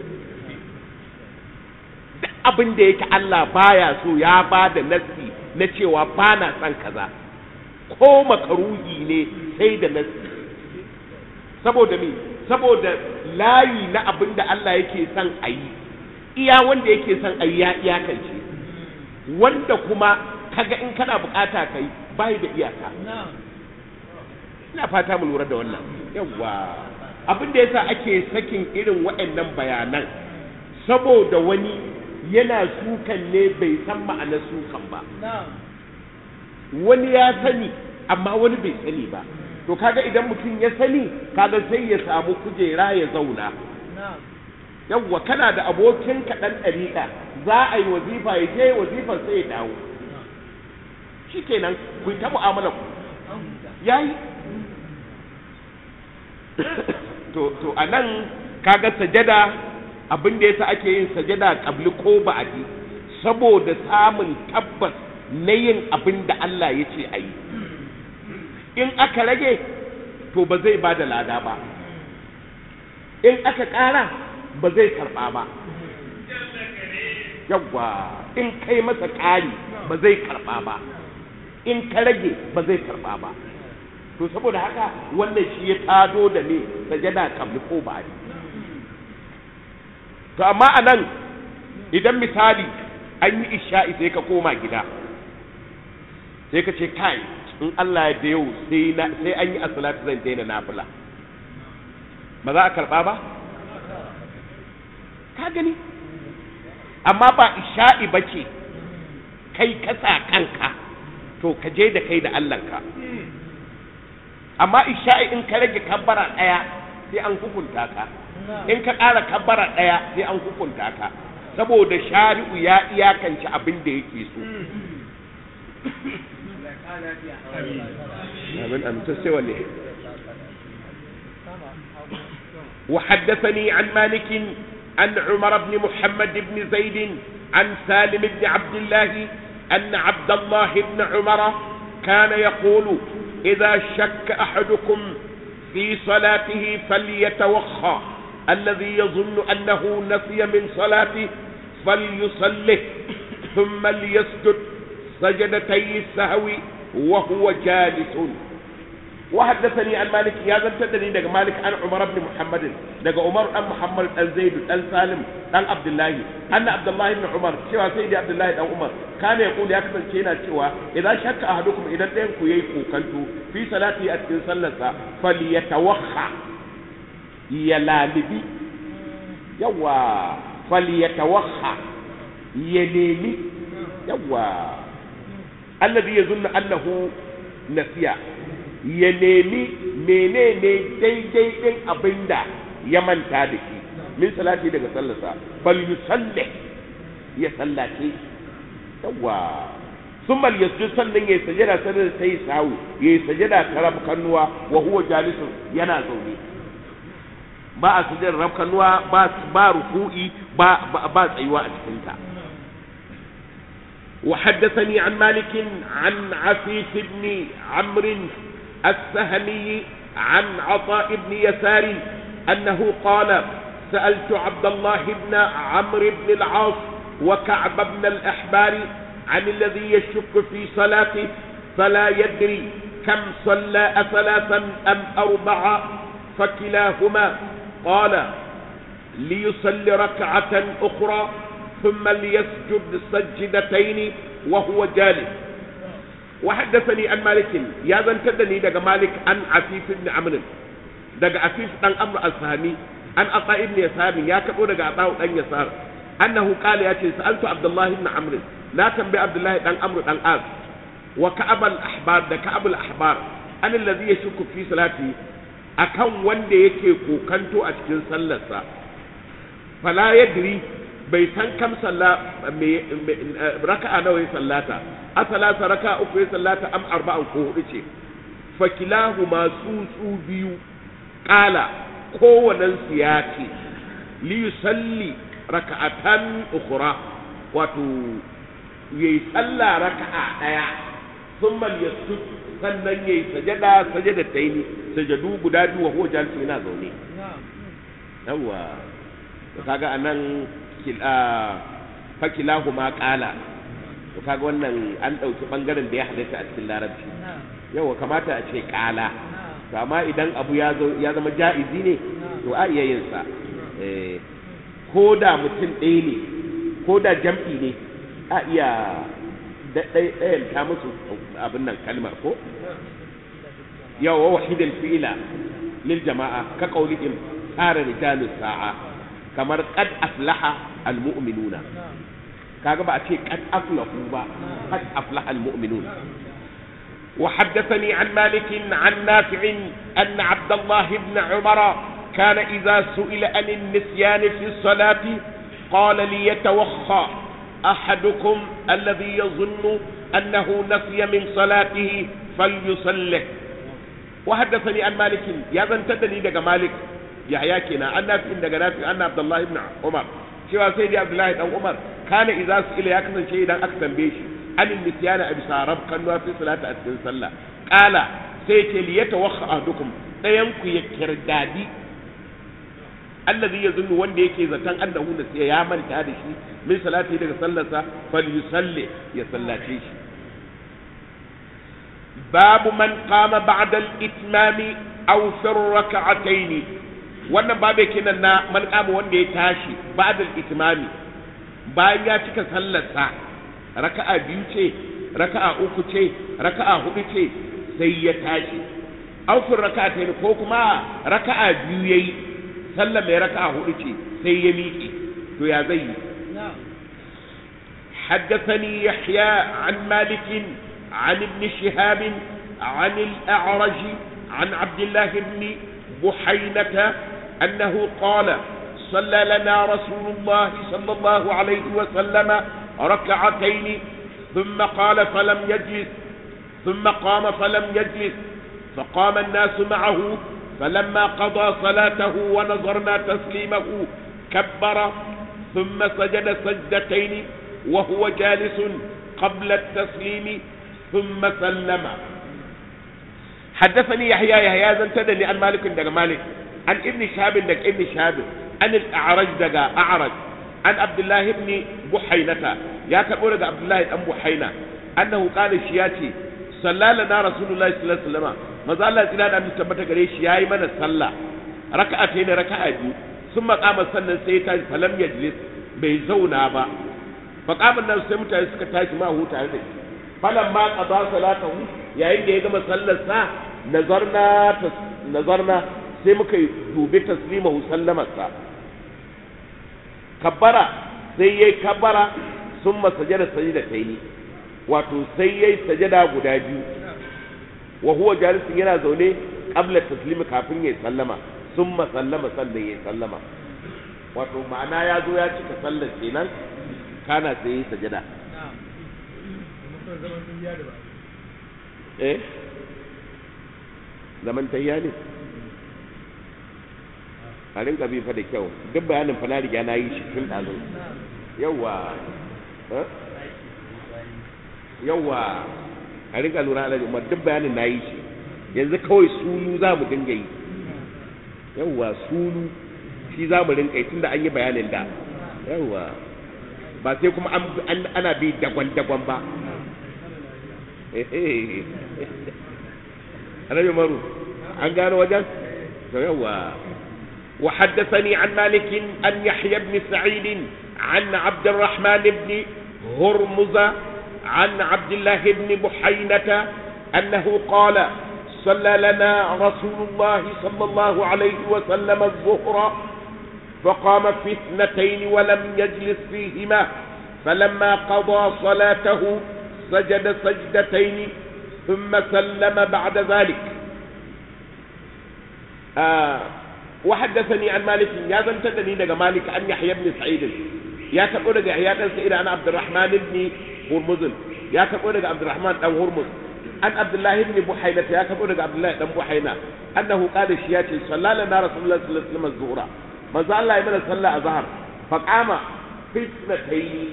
Speaker 1: duk abin da yake Allah baya so ya ba da nassi na cewa ba na son kaza ko makaruhi ne sai da nassi saboda me saboda layi na abin da Allah yake son a yi iya wanda yake son a yi ya iyakance wanda kuma kaga in kana bukata kai bai da iyaka ina fata mu lura da wannan yawa abin da yasa ake sakin irin waɗannan bayanan saboda wani yana sukan ne bai san ma'anar sukan ba wani ya sani amma wani bai sani ba to kaga idan mutum ya sani kaga sai ya samu kujera ya zauna yawwa kana da abokin kaɗan ɗariƙa za a yi wazifa ya je wazifar sai ya dawo shi kenan ku ta mu'amala ku ya yi to to a nan kaga sajada abin da yasa ake yin sajada kabli ko ba'adi saboda samun tabbas na yin abin da Allah ya ce a yi in aka rage to ba zai ba da lada ba in aka ƙara ba zai karɓa ba yawwa in kai masa ƙari ba zai karɓa ba in ka rage ba zai karɓa ba to saboda haka wannan shi ya tado da ne sajada kabli ko ba to amma a nan idan misali an yi isha'i sai ka koma gida sai ka ce kai in Allah ya da yau sai an yi asalatu zan daina nafila ba za a karɓa ba ka gani amma ba isha'i ba ce kai kasa kanka to ka je da kai da Allahnka amma isha'i in ka rage kabbara ɗaya sai an hukunta ka in ka ƙara kabbara ɗaya sai an hukunta ka saboda shari'u ya iyakance abin da yake so amin amin to sai wanne وحدثني عن مالك عن عمر بن محمد بن زيد عن سالم بن عبد الله أن عبد الله بن عمر كان يقول إذا شك أحدكم في صلاته فليتوخى الذي يظن أنه نسي من صلاته فليصله ثم ليسجد سجدتي السهو وهو جالس وحدثني عن مالك يا زن تدني دغ مالك عن عمر بن محمد دغ عمر بن محمد بن زيد بن سالم بن عبد الله ان عبد الله بن عمر cewa sai da Abdullahi dan Umar kana yaqul ya kasance yana cewa idan shakka ahadukum idan ɗayan ku yayi kokanto fi salati a cikin sallarsa falyatawakha ya lalibi yawa falyatawakha ya nemi yawa alladhi yazunnu annahu nasiya ya nemi menene daidai din abinda ya manta da shi min salati daga sallarsa bal yusalli ya sallace yawa summa yasjud sannan ya sajada sanar da sai sawu ya sajada karab kannuwa wa huwa jalisun yana zaune ba a sujjar rab kannuwa ba ba ruku'i ba ba tsayuwa a cikin ta وحدثني عن مالك عن عفيف بن عمرو السهمي عن عطاء بن يسار أنه قال سألت عبد الله بن عمرو بن العاص وكعب بن الأحبار عن الذي يشك في صلاته فلا يدري كم صلى أثلاثا أم أربعة فكلاهما قال ليصلي ركعة أخرى ثم ليسجد سجدتين وهو جالس وحدثني عن مالك يا ذن تدني دغ مالك عن عفيف بن عمرو دغ عفيف بن عمرو السهمي عن عطاء بن يسار يا كبو دغ عطاء بن يسار انه قال يا سالت عبد الله بن عمرو لا تنبي عبد الله بن عمرو بن العاص وكعب الاحبار ده كعب الاحبار an allazi yashku fi salati akan wanda yake kokanto a cikin sallarsa fala yadri bai san kam salla raka'a nawa ya sallata a salasa raka'a uku ya sallata am arba'an ko hudu ce fakilahu masu su biyu kala kowannen su ya ce li yusalli raka'atan ukhra wato yayi sallah raka'a daya thumma yasjud sannan yayi sajada sajada taini sajadu guda biyu wa huwa jalisi yana zaune yawa kaga anan fakilahu ma kala to kaga wannan an ɗauki ɓangaren da ya halitta a cikin larabci yawa kamata a ce kala to amma idan abu ya zama ja'izi ne to a iya yin sa ko da mutum ɗaya ne ko da jam'i ne a iya ɗayan ta musu abin nan kalmar ko yawa wahidin fi'ila lil jama'a ka qaulihim tsara rijalus sa'a kamar qad aflaha almu'minuna kaga ba a ce qad aflahu ba qad aflaha almu'minun وحدثني عن مالك عن نافع أن عبد الله بن عمر كان إذا سئل عن النسيان في الصلاة قال ليتوخى أحدكم الذي يظن أنه نسي من صلاته فليصلح وحدثني عن مالك يا ذن تدني دق مالك yahya kenan an nafi daga nafi an abdullahi ibn umar cewa sai dai abdullahi dan umar kana idza su ila ya kasance idan aka tambaye shi anin nisyana a bisa rab kan fi salata a cikin sallah qala sai ce li yatawakha ahdukum dayan ku ya kirdadi allazi yazunnu wanda yake zaton annahu da sai ya manta da shi min salati daga sallarsa falyusalli ya sallace shi babu man qama ba'da al-itmami aw fi rak'atayn wannan babu kenan na man qama wanda ya tashi ba'da al-itmami bayan ya cika sallarsa raka'a biyu ce raka'a uku ce raka'a hudu ce sai ya tashi aw fi rak'atayn ko kuma raka'a biyu yayi sallar mai raka'a hudu ce sai ya miƙe to ya zai yi حدثني يحيى عن مالك عن ابن شهاب عن الأعرج عن عبد الله بن بحينة أنه قال صلى لنا رسول الله صلى الله عليه وسلم ركعتين ثم قال فلم يجلس ثم قام فلم يجلس فقام الناس معه فلما قضى صلاته ونظرنا تسليمه كبر ثم سجد سجدتين وهو جالس قبل التسليم ثم سلم حدثني يحيى يحيى زنتدني عن مالك دغ مالك عن ابن شهاب دغ ابن شهاب عن الاعرج دغ اعرج عن عبد الله بن بحينة يا كبو دغ عبد الله بن بحينة انه قال شياتي صلى لنا رسول الله صلى الله عليه وسلم maza Allah tsira da mutum tabbata gare shi yayi mana sallah raka'a ta ne raka'a biyu sun makama sannan sai ya tashi falam yajlis bai zauna ba faqaman nan sai mutane suka tashi ma huta da shi falan ma qada salatahu yayin da ya gama sallar sa nazarna nazarna sai muka dubi taslimahu sallamar sa kabbara sai yayi kabbara sun masajada sajda tayi wato sai yayi sajada guda biyu wa huwa jalisun yana zaune qabla taslimi kafin ya sallama summa sallama sannan ya sallama wato ma'ana ya zo ya cika sallar kenan kana sai ya sajada eh zaman tayya ne a rinka bi fa da kyau duk bayanin fa na riga na yi shi tun ɗazu yawa eh? yawa a rinka lura da umar duk bayanin na yi shi yanzu kawai sulu za mu dinga yi yawa sulu shi za mu rinka yi tunda an yi bayanin da yawa ba sai kuma an- an- ana bi dagwan-dagwan ba Annabi Umaru an gano wajen to yawa وحدثني عن مالك أن يحيى بن سعيد عن عبد الرحمن بن هرمز عن عبد الله بن بحينة أنه قال صلى لنا رسول الله صلى الله عليه وسلم الظهر فقام في اثنتين ولم يجلس فيهما فلما قضى صلاته سجد سجدتين ثم سلم بعد ذلك آه وحدثني عن مالك يا زنتني دغ مالك أن يحيى بن سعيد يا تقول دغ يحيى بن سعيد أنا عبد الرحمن بن هرمز يا تقول دغ عبد الرحمن بن هرمز عن عبد الله بن بحينة يا تقول دغ عبد الله بن بحينة أنه قال شياتي صلى لنا رسول الله صلى الله عليه وسلم الظهر ما زال الله يمنى صلى الظهر فقام في اثنتين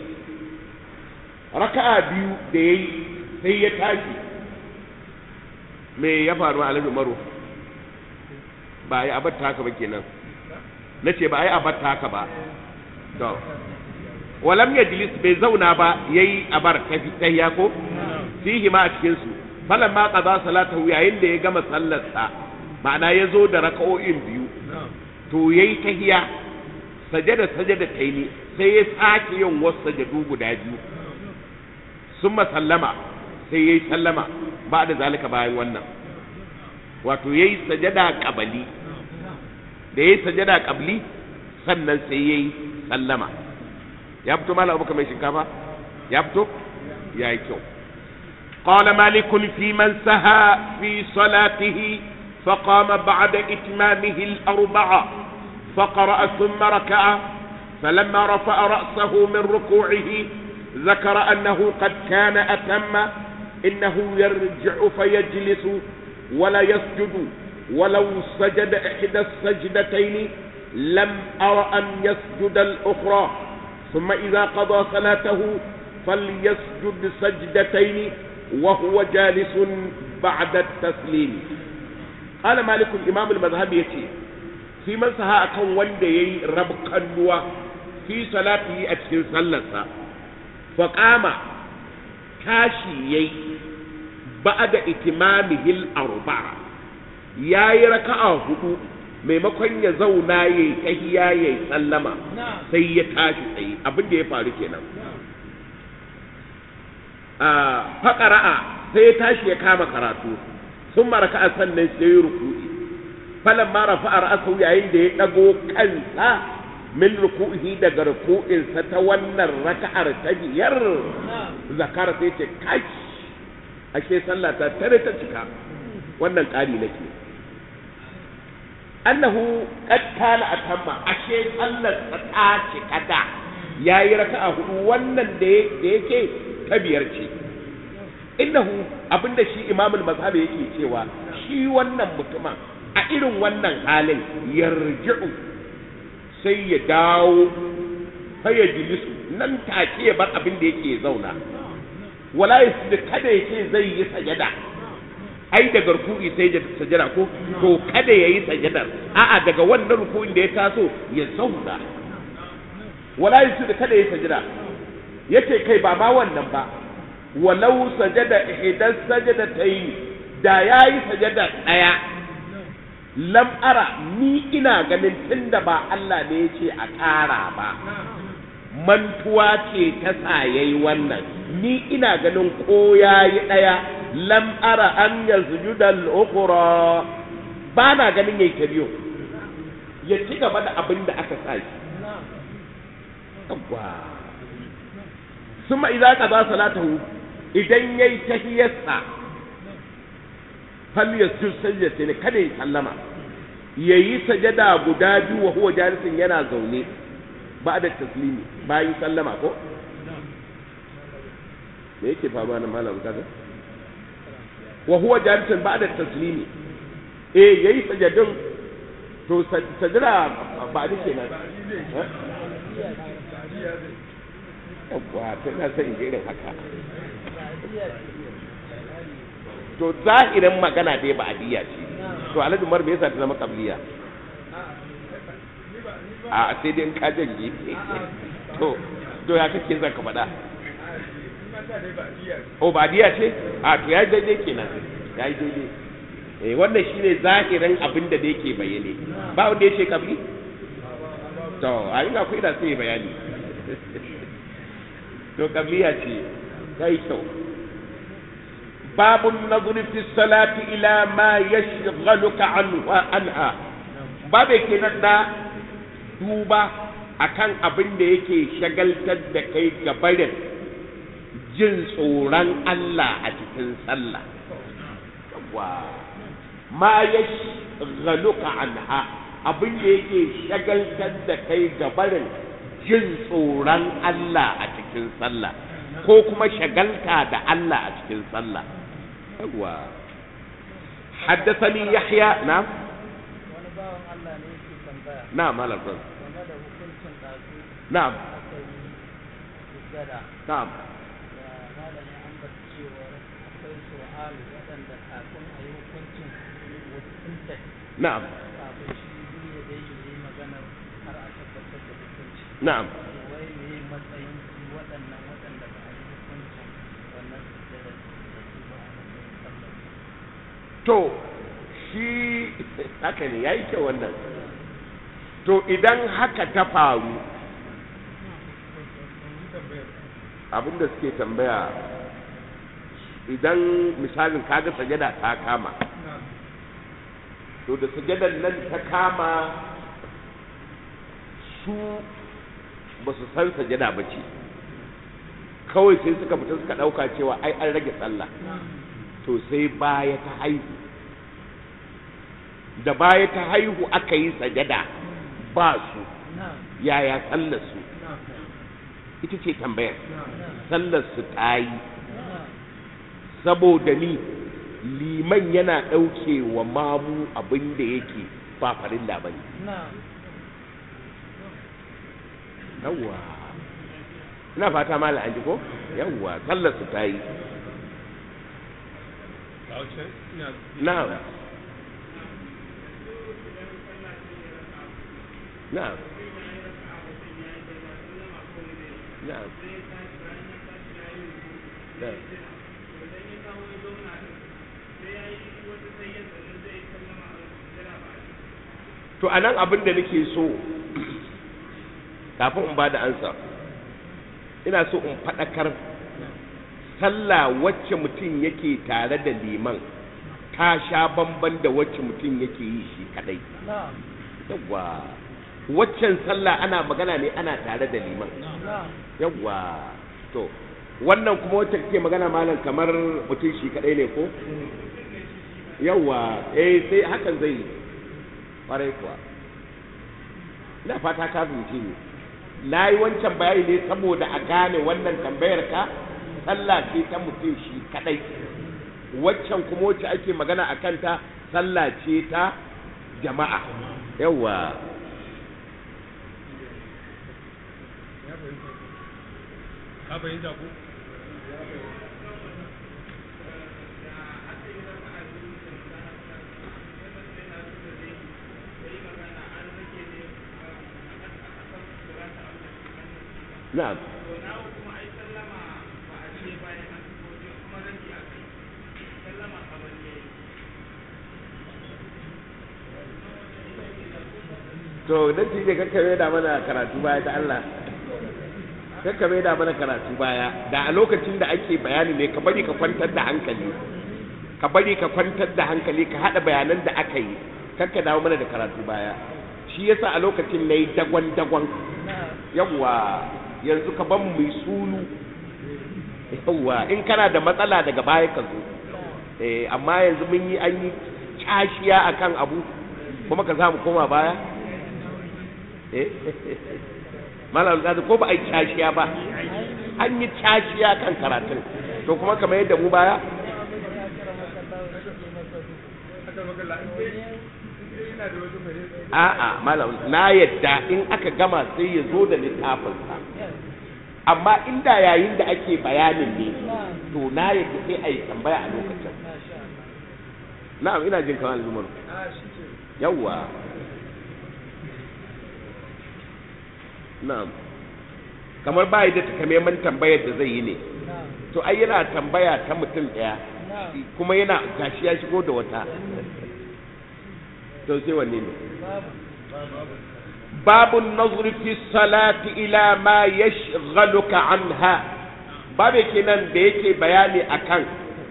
Speaker 1: ركعة بيو دي هي تاجي me ya faru a umaru ba a yi abar haka ba kenan na ce ba a yi abar haka ba to walam ya jilis bai zauna ba ya yi abar tahiya ko fihi ma a cikinsu falan ma ƙaza salatahu yayin da ya gama sallarsa ma'ana ya zo da raka'o'in biyu to ya yi tahiya sajada sajada taini sai ya sake yin wasu sajadu guda biyu sun sallama sai ya yi sallama ba da zalika bayan wannan wato ya yi sajada ƙabali da ya yi sajada ƙabli sannan sai ya yi sallama ya fito malam abu mai shinkafa ya fito ya yi kyau قال مالك في من سهى في صلاته فقام بعد إتمامه الأربعة فقرأ ثم ركع فلما رفع رأسه من ركوعه ذكر أنه قد كان أتم إنه يرجع فيجلس ولا يسجد ولو سجد إحدى السجدتين لم أر أن يسجد الأخرى ثم إذا قضى صلاته فليسجد سجدتين وهو جالس بعد التسليم قال مالك الإمام المذهبي يتي في من سها أكون وندي رب كنوا في صلاته أتكن صلصة فقام كاشي يي بعد إتمامه الأربعة ya yi raka'a hudu maimakon ya zauna ya yi tahiya ya yi sallama sai ya tashi tsaye abin da ya faru kenan a faƙara'a sai ya tashi ya kama karatu sun maraka sannan sai ya ruku'i falan mara fa'ar asau yayin da ya ɗago kansa min ruku'i daga ruku'insa ta wannan raka'ar ta biyar zakara sai ce kashi ashe sallah ta tare ta cika wannan ƙari nake annahu qad kana atamma ashe sallar ta ce kada yayi raka'a hudu wannan da yake ta biyar ce innahu abinda shi imamul mazhab yake cewa shi wannan mutumin a irin wannan halin yarji'u sai ya dawo fa ya jilisu nan take ya bar abin da yake zauna wala yasdi kada yake zai yi sajada ai daga ruku'i sai da sajada ko to kada yayi sajadar a'a daga wannan ruku'in da ya taso ya zauna wala yusu da kada yayi sajada yace kai ba ma wannan ba walau sajada ihdan sajadatayn da yayi sajada daya lam ara ni ina ganin tunda ba Allah ne yace a ƙara ba mantuwa ce ta sa yayi wannan ni ina ganin ko yayi daya lam ara an yasjuda al-ukhra ba na ganin yayi ta biyu ya ci gaba da abin da aka sa shi yawwa summa idza qada salatahu idan yayi tahiyarsa fal yasjud sajdatayn kada ya sallama yayi sajada guda biyu wa huwa jalisin yana zaune ba da taslimi bayan sallama ko me yake fama na malam kaga wa huwa jalisin ba da taslimi eh yayi sajadin to sajada ba da kenan eh? yawwa to na san irin haka to zahirin magana dai ba adiya ce to alhaji umar me yasa ta zama qabliya a sai dai in ka janye to to ya kake zan ka faɗa o ba adiya ce a to ya daidai kenan ya yi daidai eh wannan shine zahirin abin da da yake bayyane ba wanda ya ce qabli to a ina ku ina sai bayani to qabliya ce kai kyau باب النظر في الصلاة إلى ما يشغلك عنه عنها باب kenan da duba akan abin da yake shagaltar da kai gabarin jin tsoron Allah a cikin sallah wa ma yashghaluka anha abin da yake shagaltar da kai gabarin jin tsoron Allah a cikin sallah ko kuma shagalta da Allah a cikin sallah yawa حدثني يحيى نعم
Speaker 3: wani bawan Allah ne yake tambaya
Speaker 1: نعم على الرجل
Speaker 3: game da hukuncin ɗazu
Speaker 1: نعم
Speaker 3: aka yi sujjada
Speaker 1: نعم
Speaker 3: da malam ya ambata cewa akwai su'al waɗanda kafin a yi hukuncin wasu tafi
Speaker 1: نعم
Speaker 3: kafin shi biyu ya dai yi maganar har a tabbatar da hukunci
Speaker 1: نعم
Speaker 3: wai me matsayin su waɗannan waɗanda ba a yi hukuncin wannan sujjada da su ba a matsayin sallar
Speaker 1: to shi haka ne ya yi kyau wannan to idan haka ta faru abinda suke tambaya idan misalin kaga sajada ta kama to da sajadar nan ta kama su ba su san sajada ba ce kawai sai suka fita suka ɗauka cewa ai an rage sallah to sai baya ta haihu da baya ta haihu aka yi sajada ba su
Speaker 3: na'am
Speaker 1: yaya sallar su ita ce tambayar sallar su ta yi saboda ni liman yana ɗauke wa mamu abin da yake ba farilla ba ne
Speaker 3: na'am
Speaker 1: yawwa ina fata mala an ji ko yawwa sallar su ta yi na'am na'am na'am na'am to a nan abin da nake so kafin in ba da ansa ina so in faɗakar sallah wacce mutum yake tare da liman ta sha bamban da wacce mutum yake yi shi kadai
Speaker 3: na'am
Speaker 1: yawwa waccan sallah ana magana ne ana tare da liman
Speaker 3: na'am
Speaker 1: yawwa to wannan kuma wacce kake magana malam kamar mutum shi kadai ne ko yawwa eh sai hakan zai yi kwarai kuwa ina fata ka fahimci ni na yi wancan bayani ne saboda a gane wannan tambayar ka sallah ce ta mutum shi kadai waccan kuma wacce ake magana a kanta sallah ce ta jama'a yawwa
Speaker 2: ka fahimta ko
Speaker 1: na'am to dan shi ne kakkame da mana karatu baya ta Allah kakkame da mana karatu baya da a lokacin da ake bayani ne ka bari ka kwantar da hankali ka bari ka kwantar da hankali ka hada bayanan da aka yi kakka dawo mana da karatu baya shi yasa a lokacin nayi dagwan dagwan
Speaker 3: na'am
Speaker 1: yawwa yanzu ka ban mu yi sulu yawwa in kana da matsala daga baya ka zo eh amma yanzu mun yi an yi cashiya akan abu kuma ka samu koma baya eh malam alƙadi ko ba a yi cashiya ba an yi cashiya kan karatun to kuma kamar yadda mu baya a'a malam na yadda in aka gama sai ya zo da littafinsa amma inda yayin da ake bayanin ne to na yadda sai a yi tambaya a lokacin na'am ina jin kamar zumar yawwa na'am kamar ba da takamaiman tambayar da zai yi ne to ai yana tambaya ta mutum ɗaya kuma yana gashi ya shigo da wata to sai wanne ne babu nazri fi salati ila ma yashghaluka anha babu kenan da yake bayani akan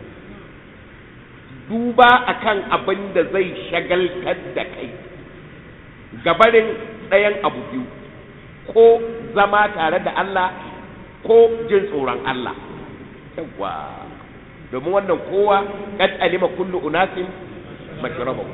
Speaker 1: duba akan abin da zai shagaltar da kai gabarin ɗayan abu biyu ko zama tare da Allah ko jin tsoron Allah yawa domin wannan kowa kad alima kullu unasin mashrabahu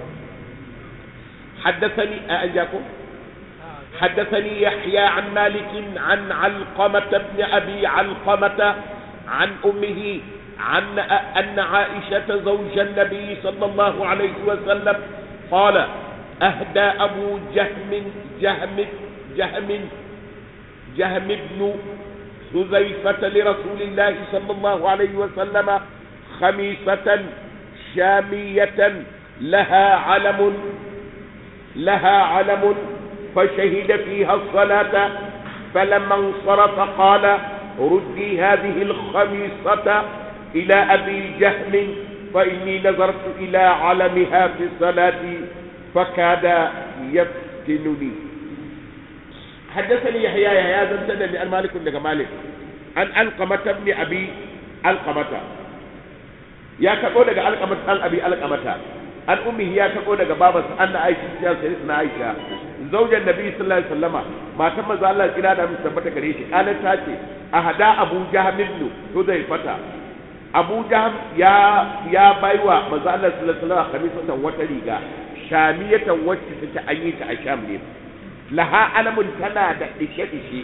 Speaker 1: حدثني أجاكم حدثني يحيى عن مالك عن علقمة بن أبي علقمة عن أمه عن أن عائشة زوج النبي صلى الله عليه وسلم قال أهدى أبو جهم جهم جهم جهم بن حذيفة لرسول الله صلى الله عليه وسلم خميسة شامية لها علم لها علم فشهد فيها الصلاة فلما انصرف قال ردي هذه الخميصة إلى أبي جهم فإني نظرت إلى علمها في الصلاة فكاد يفتنني حدثني يحيى يحيى بن سنة عن مالك بن مالك عن علقمة بن أبي علقمة يا كقول لك علقمة عن أبي علقمة an ummi ya tako daga babarsa anna aisha ya sai na aisha zaujan nabi sallallahu alaihi wasallama matan manzo Allah kira da mu tabbata gare shi kalan ta ce ahada abu jahm ibn hudaifata abu jahm ya ya baiwa manzo Allah sallallahu alaihi wasallama khamisatan wata riga shamiyatan wacce take an yi ta a sham ne laha alamun tana da dishe dishe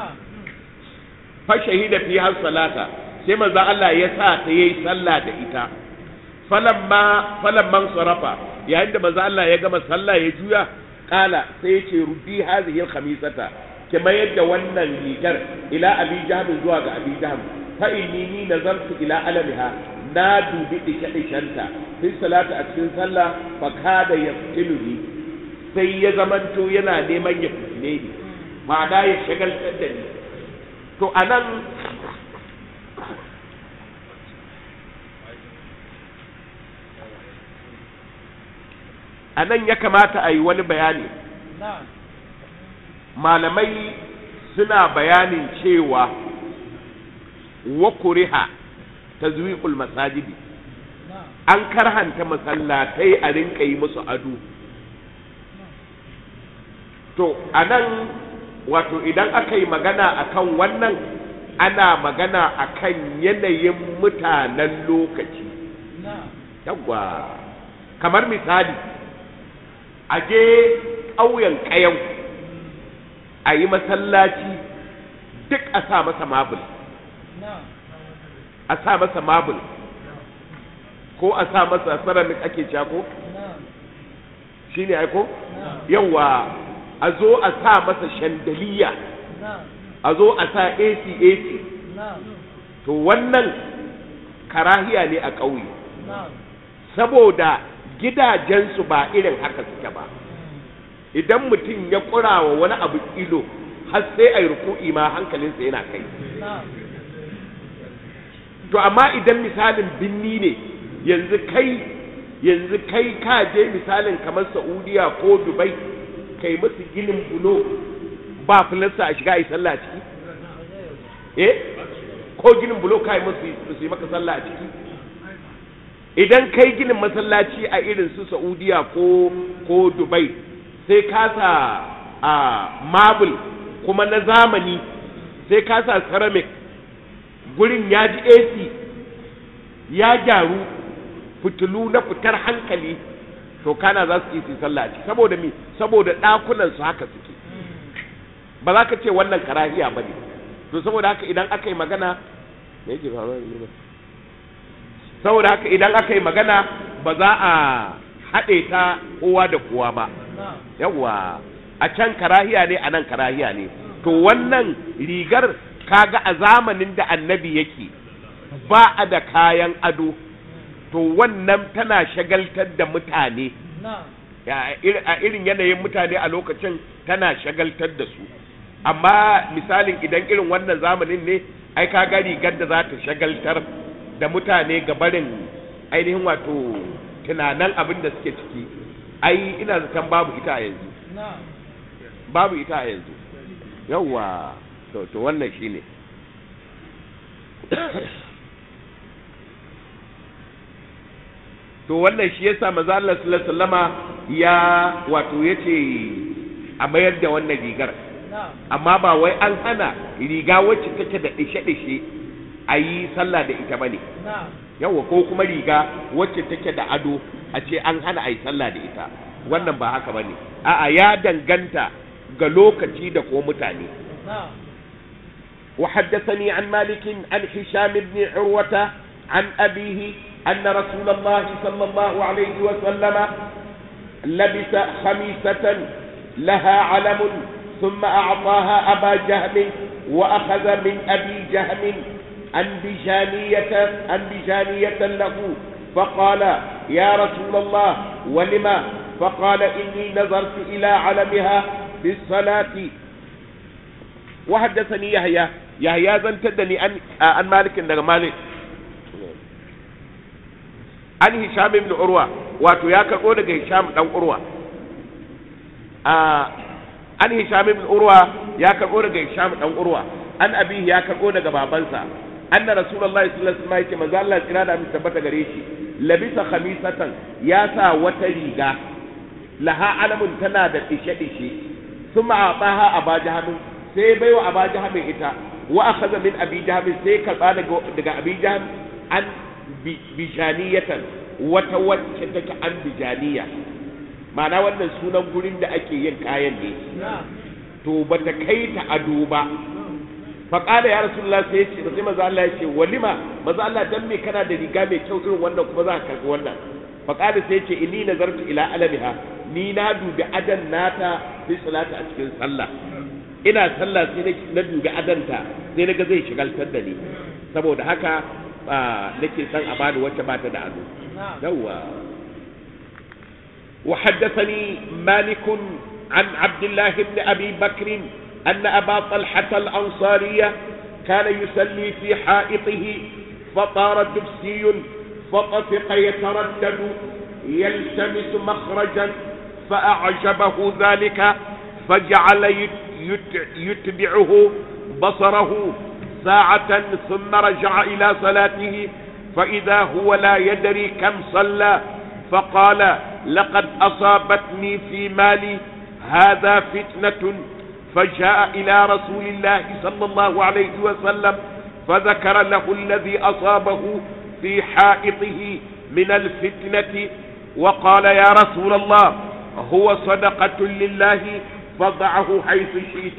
Speaker 1: fa shahida fi har salata sai manzo Allah ya sa ta yayi sallah da ita falamma falamman sarafa yayin da manzo Allah ya gama sallah ya juya kala sai yace ruddi hadhihi al-khamisata kama yadda wannan rigar ila abi jahm zuwa ga abi jahm fa inni ni nazartu ila alamiha na dubi dike dikenta fi salati a cikin sallah fa kada yaftiluni sai ya zamanto yana neman ya fitine ni ma'ana ya shagaltar da ni to anan a nan ya kamata a yi wani bayani malamai suna bayanin cewa wa kuriha ta zuwiƙul masajidi an karhanta masallatai a rinka yi musu ado to a nan wato idan aka yi magana akan wannan ana magana akan yanayin mutanen lokaci yawwa kamar misali a je ƙauyen ƙayau a yi masallaci duk a sa masa mabul a sa masa mabul ko a sa masa ceramic ake ko shi ne aiko yawa a zo a sa masa shandaliya a zo a sa ac ac to wannan karahiya ne a ƙauye saboda gidajensu ba irin haka suke ba idan mutum ya wa wani abu ilo har sai a yi ruku'i ma hankalinsa yana kai to amma idan misalin binni ne yanzu kai yanzu kai ka je misalin kamar saudiya ko dubai kai musu ginin bulo ba filasta a shiga a yi sallah ciki eh ko ginin bulo kai musu su yi maka sallah a ciki idan kai ginin masallaci a irin su saudiya ko ko dubai sai ka sa a marble kuma na zamani sai ka sa ceramic gurin ya ji ac ya gyaru fitilu na fitar hankali to kana za su yi su yi sallah a ciki saboda mi saboda ɗakunan su haka suke ba za ka ce wannan karahiya ba ne to saboda haka idan aka yi magana me yake faruwa da ni ba? saboda haka idan aka yi magana ba za a haɗe ta kowa da kowa ba
Speaker 3: na'am
Speaker 1: yawwa a can karahiya ne a nan karahiya ne to wannan rigar kaga a zamanin da annabi yake ba a da kayan ado to wannan tana shagaltar da mutane
Speaker 3: na'am
Speaker 1: Ya, ir- a irin yanayin mutane a lokacin tana shagaltar da su amma misalin idan irin wannan zamanin ne ai ka ga rigar da za ta shagaltar da mutane ga barin ainihin wato tunanan abin da suke ciki ai ina zaton babu ita a yanzu
Speaker 3: na'am
Speaker 1: babu ita a yanzu yawwa to to wannan shine to wannan shi yasa manzo Allah sallallahu alaihi wasallama ya wato yace a mayar da wannan rigar
Speaker 3: na'am
Speaker 1: amma ba wai an hana riga wacce take da dishe-dishe a yi sallah da ita bane
Speaker 3: na'am
Speaker 1: yawa ko kuma riga wacce take da ado a ce an hana a yi sallah da ita wannan ba haka bane a'a ya danganta ga lokaci da ko mutane
Speaker 3: na'am
Speaker 1: وحدثني عن مالك عن هشام بن عروة عن أبيه أن رسول الله صلى الله عليه وسلم لبس خميسة لها علم ثم أعطاها أبا جهم وأخذ من أبي جهم أنبجانية أنبجانية له فقال يا رسول الله ولما فقال إني نظرت إلى علمها بالصلاة وحدثني يحيى يحيى زنتدني عن عن مالك daga مالك an hisham ibn urwa wato ya karbo daga hisham dan urwa a an hisham ibn urwa ya karbo daga hisham dan urwa an abihi ya karbo daga babansa anna rasulullahi sallallahu alaihi wasallam yake manzo Allah kira da mu tabbata gare shi labisa khamisatan ya sa wata riga laha alamun tana da dishe dishe thumma ataha aba jahamin sai baiwa aba jahamin ita wa akhadha min abi jahamin sai karba daga daga abi jaham an bi- bijaniyatan wata wacce take an bijaniya ma'ana wannan sunan gurin da ake yin kayan ne
Speaker 3: na'am
Speaker 1: to bata kai ta ado ba faƙada ya rasulullah sai ya ce sai maza Allah ya ce walima maza Allah dan me kana da riga mai kyau irin wannan kuma za ka karɓi wannan faƙada sai ya ce inni nazartu ila alamiha ni na dubi adan nata fi salata a cikin sallah ina sallah sai na- na dubi adanta sai na ga zai shigaltar da ni saboda haka ah, nake son a bani wacce ba ta da ado
Speaker 3: na'am
Speaker 1: يوا وحدثني مالك عن عبد الله بن أبي بكر أن أبا طلحة الأنصارية كان يصلي في حائطه فطار دبسي فطفق يتردد يلتمس مخرجا فأعجبه ذلك فجعل يت- يت- يتبعه بصره ساعة ثم رجع إلى صلاته فإذا هو لا يدري كم صلى فقال لقد أصابتني في مالي هذا فتنة فجاء إلى رسول الله صلى الله عليه وسلم فذكر له الذي أصابه في حائطه من الفتنة وقال يا رسول الله هو صدقة لله فضعه حيث شئت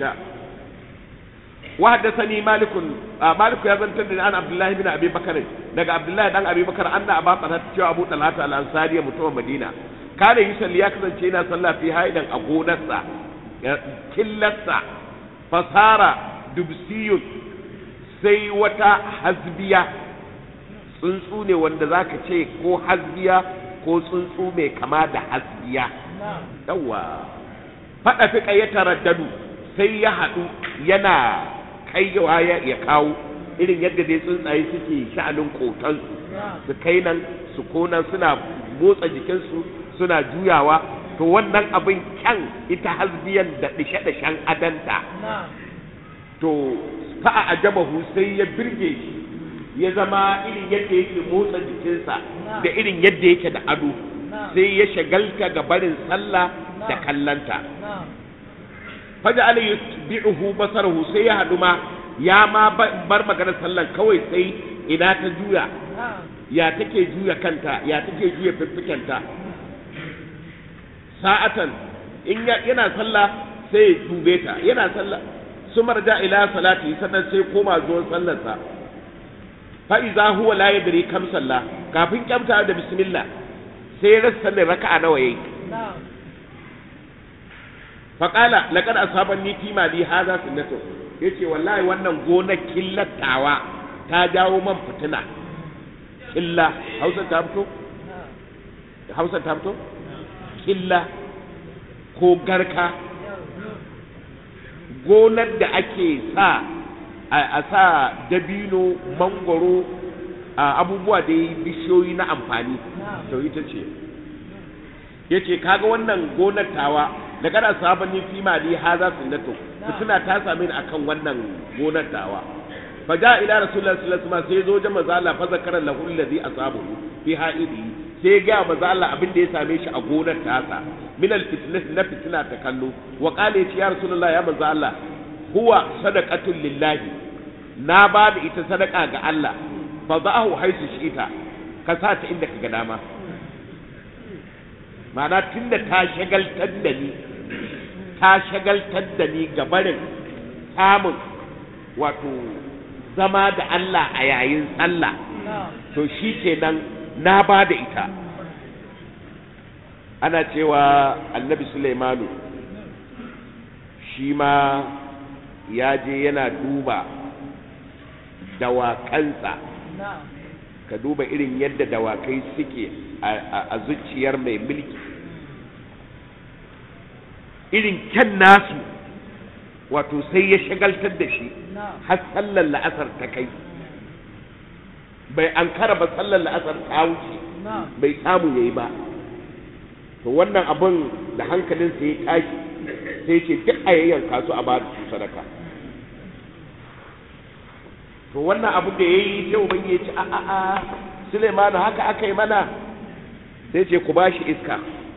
Speaker 1: وحدثني مالك آه مالك يا بنت عن عبد الله بن ابي بكر دغ عبد الله بن ابي بكر ان ابا طلحه جو ابو طلحه الانصاري متوم مدينه كان يصلي ya kasance yana sallah fi haidan a gonarsa killarsa fasara dubsiyun sai wata hasbiya tsuntsu ne wanda zaka ce ko hasbiya ko tsuntsu mai kama da hasbiya
Speaker 3: na'am
Speaker 1: yawa faɗa fi ya taraddadu sai ya haɗu yana kaiwa ya ya kawo irin yadda dai tsuntsaye suke sha'anin kotansu
Speaker 3: na'am
Speaker 1: su kai nan su konan suna motsa jikinsu suna juyawa to wannan abin kyan ita hasbiyan da dishe-dishen adanta
Speaker 3: na'am
Speaker 1: to fa'a ajabahu sai ya birge shi ya zama irin yadda yake motsa jikinsa da irin yadda yake da ado
Speaker 3: na'am
Speaker 1: sai ya shagalta ga barin sallah da kallanta
Speaker 3: na'am
Speaker 1: faja ala yutbi'uhu basarahu sai ya hadu ma ya ma ba- bar maganar sallan kawai sai ina ta juya
Speaker 3: na'am
Speaker 1: ya take juya kanta ya take juya fiffikenta sa'atan in ya- yana sallah sai ya dube ta yana sallah su marja ila salati sannan sai koma zuwan sallarsa fa iza huwa la yadri kam sallah kafin kyamta da bismillah sai ya rasa sanin raka'a nawa yayi
Speaker 3: na'am
Speaker 1: fa qala laqad asabani fi mali hadha sunnatu yace wallahi wannan gonar killatawa ta jawo man fitina killa hausa ta fito
Speaker 3: na'am
Speaker 1: hausa ta fito killa ko garka gonar da ake sa a a sa dabino mangoro a abubuwa da yi bishiyoyi na amfani to ita ce ya ce kaga wannan gonar tawa da kana sabani fi mali haza sunnatu fitina ta same ni akan wannan gonar tawa fa ja ila rasulullahi sallallahu alaihi wasallam sai zo jama zalla fa zakara lahu allazi asabahu fi haidi sai ga manzo Allah abin da ya same shi a gonar tasa min al fitnah na fitina ta kallo wa qala ya ce ya rasulullahi ya manzo Allah huwa sadaqatul lillahi na ba da ita sadaka ga Allah fa za'ahu haisu shi'ita ka sa ta inda kaga dama ma'ana tunda ta shagaltar da ni ta shagaltar da ni ga barin samun wato zama da Allah a yayin sallah
Speaker 3: na'am
Speaker 1: to shi kenan na ba da ita ana cewa annabi Sulaimanu shi ma ya je yana duba dawakansa
Speaker 3: na'am
Speaker 1: ka duba irin yadda dawakai suke a- a a zuciyar mai mulki irin kyan nasu wato sai ya shagaltar da shi
Speaker 3: na'am
Speaker 1: har sallar la'asar ta kai bai an ba sallar la'asar ta wuce
Speaker 3: na'am
Speaker 1: bai samu yayi ba to wannan abin da hankalinsa ya tashi sai ce duk a yayyanka su a ba su sadaka to wannan abu da ya yi sai ubangi ya ce a a a Suleimanu haka aka yi mana sai ce ku ba shi iska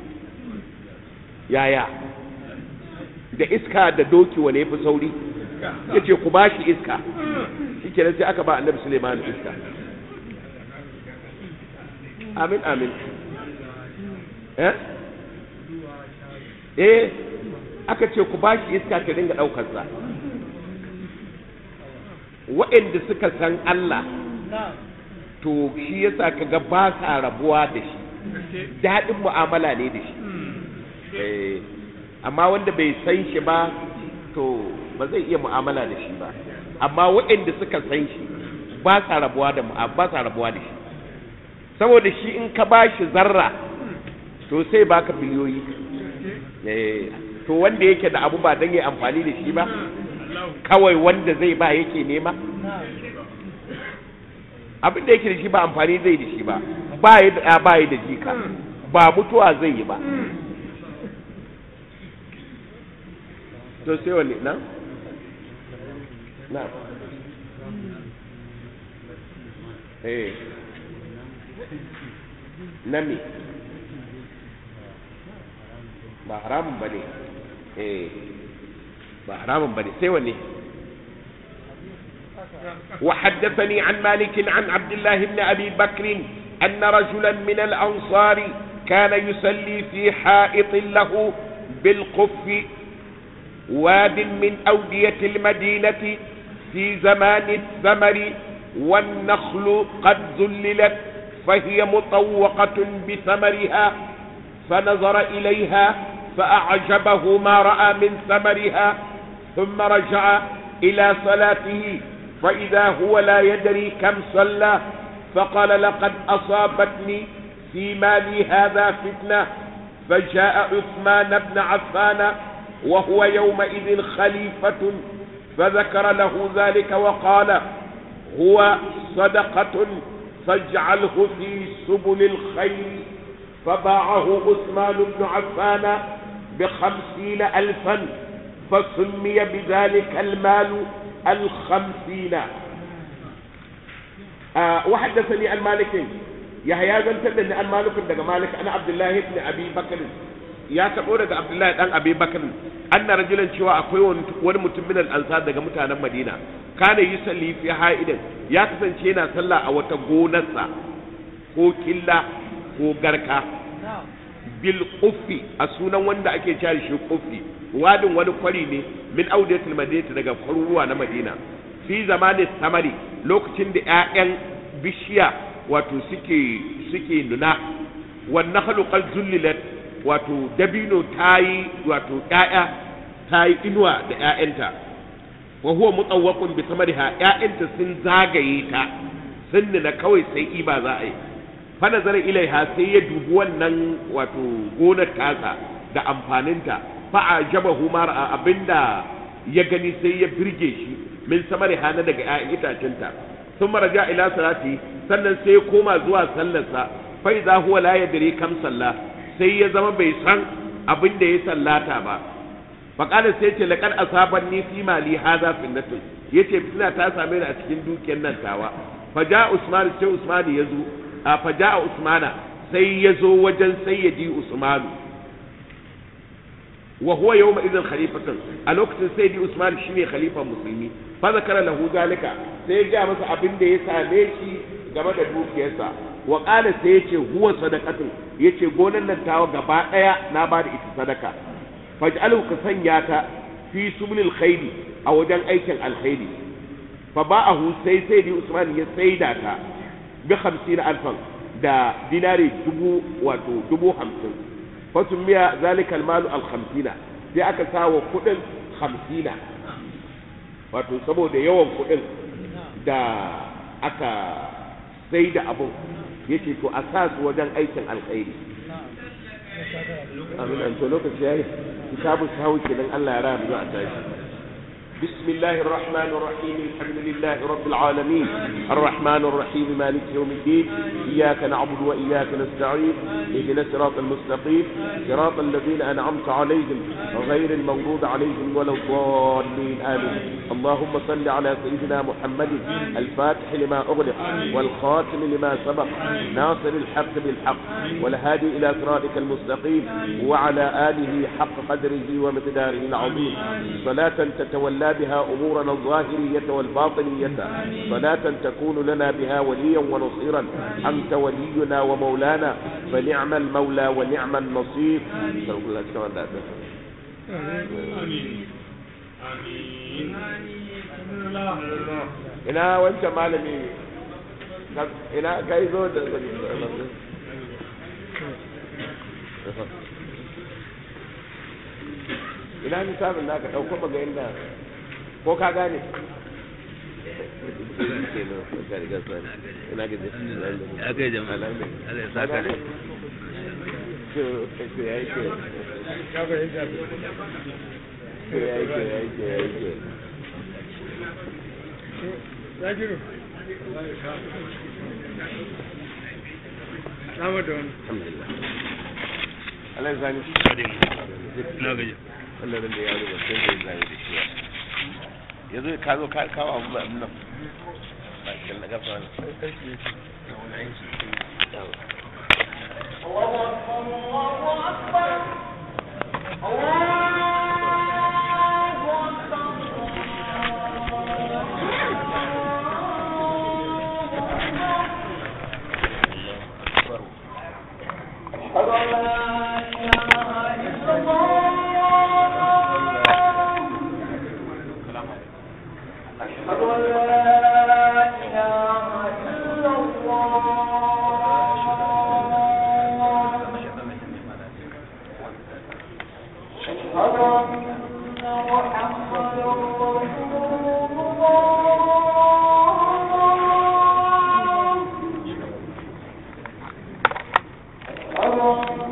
Speaker 1: yaya da iska da doki wane ya fi sauri ya ce ku ba shi iska shi kenan sai aka ba annabi Suleimanu iska amin amin eh eh aka ce ku ba shi iska ta dinga ɗaukarsa waɗanda suka san Allah
Speaker 3: na'am
Speaker 1: to shi yasa kaga ba sa rabuwa da shi daɗin mu'amala ne da shi Eh, amma wanda bai san shi ba to ba zai iya mu'amala da shi ba amma waɗanda suka san shi ba sa rabuwa da mu'a- ba sa rabuwa da shi saboda shi in ka ba shi zarra to sai baka biliyoyi Eh, to wanda yake da abu ba don yi amfani da shi ba kawai wanda zai ba yake nema
Speaker 3: na'am
Speaker 1: abin da yake da shi ba amfani zai da shi ba ba yi da ɗa, ba yi da jika ba mutuwa zai yi ba to sai wani na na eh na me ba haramun ba ne eh ba haramun ba ne sai wani وحدثني عن مالك عن عبد الله بن أبي بكر أن رجلا من الأنصار كان يصلي في حائط له بالقف واد من أودية المدينة في زمان الثمر والنخل قد ذللت فهي مطوقة بثمرها فنظر إليها فأعجبه ما رأى من ثمرها ثم رجع إلى صلاته فإذا هو لا يدري كم صلى فقال لقد أصابتني في مالي هذا فتنة فجاء عثمان بن عفان وهو يومئذ خليفة فذكر له ذلك وقال هو صدقة فاجعله في سبل الخير فباعه عثمان بن عفان بخمسين ألفا فسمي بذلك المال الخمسين آه وحدثني عن مالك يحيى بن تدني عن مالك دغ مالك انا عبد الله بن ابي بكر ya tabo daga Abdullahi dan Abi Bakr anna rajulan cewa akwai wani mutum min al-ansar daga mutanen Madina kana yusalli fi haidan ya kasance yana sallah a wata gonarsa ko killa ko garka
Speaker 3: na'am
Speaker 1: bil quffi a sunan wanda ake cewa shi quffi wadin wani kwari ne min audiyatul madinati daga kwaruruwa na madina fi zamanin samari lokacin da 'ya'yan bishiya wato suke suke nuna wannan haluqal zullilat wato dabino tayi wato 'ya'ya tayi inuwa da 'ya'yanta wa huwa mutawwaqun bi samariha 'ya'yanta sun zagaye ta sun nuna kawai sai iba za a yi fa nazara ilaiha sai ya dubi wannan wato gonar tasa da amfaninta fa ajabahu ma ra'a abinda ya gani sai ya birge shi min samari hana daga 'ya'yan itacinta sun maraja ila salati sannan sai ya koma zuwa sallarsa fa idza huwa la yadri kam salla sai ya zama bai san abin da ya sallata ba fa qala sai ce laqad asabanni fi mali hadha finnatun yace fitina ta same ni a cikin dukiyar nan tawa fa ja usman sai usman ya zo a fa ja usmana sai ya zo wajen sayyidi usmanu wa huwa yawma idan khalifatun a lokacin sayyidi usman shine khalifa musulmi fa zakara lahu zalika sai ya ga masa abin da ya same shi game da dukiyarsa wa qala sai yace huwa sadaqatun yace gonan nan tawa gaba daya na ba da ita sadaka faj'alhu ka sanya ta fi subulil khairi a wajen aikin alkhairi fa ba'ahu sai sayyidi usman ya saida ta bi 50 alfan da dinari dubu wato dubu hamsin fasumiya zalikal malu al khamsina sai aka sawa kudin hamsina wato saboda yawan kudin da aka sai da abun yace to a sa su wajen aikin alkhairi amin an to lokaci yayi kitabu sahawi kenan Allah ya raya mu a tashi بسم الله الرحمن الرحيم الحمد لله رب العالمين الرحمن الرحيم مالك يوم الدين إياك نعبد وإياك نستعين اهدنا الصراط المستقيم صراط الذين أنعمت عليهم غير المغضوب عليهم ولا الضالين آمين اللهم صل على سيدنا محمد الفاتح لما أغلق والخاتم لما سبق ناصر الحق بالحق والهادي إلى صراطك المستقيم وعلى آله حق قدره ومقداره العظيم صلاة تتولى بها أمورنا الظاهرية والباطنية صلاة تكون لنا بها وليا ونصيرا أنت ولينا ومولانا فنعم المولى ونعم النصير ina wancan malami ina kai zo da ina misalin naka ɗauko maga inda ko ka gane ina gaji
Speaker 2: ya kai jama'a Allah ya saka da
Speaker 1: ya yi ke ya yi ke ya yi ke ya yi ke
Speaker 4: Zakiru. Sama da wani.
Speaker 1: alhamdulillah Allah ya zani
Speaker 2: na gaji
Speaker 1: Allah da ya rubuta sai da ya zani da shi yanzu ka zo ka kawo abu ba nan ba kin daga fa
Speaker 5: Allah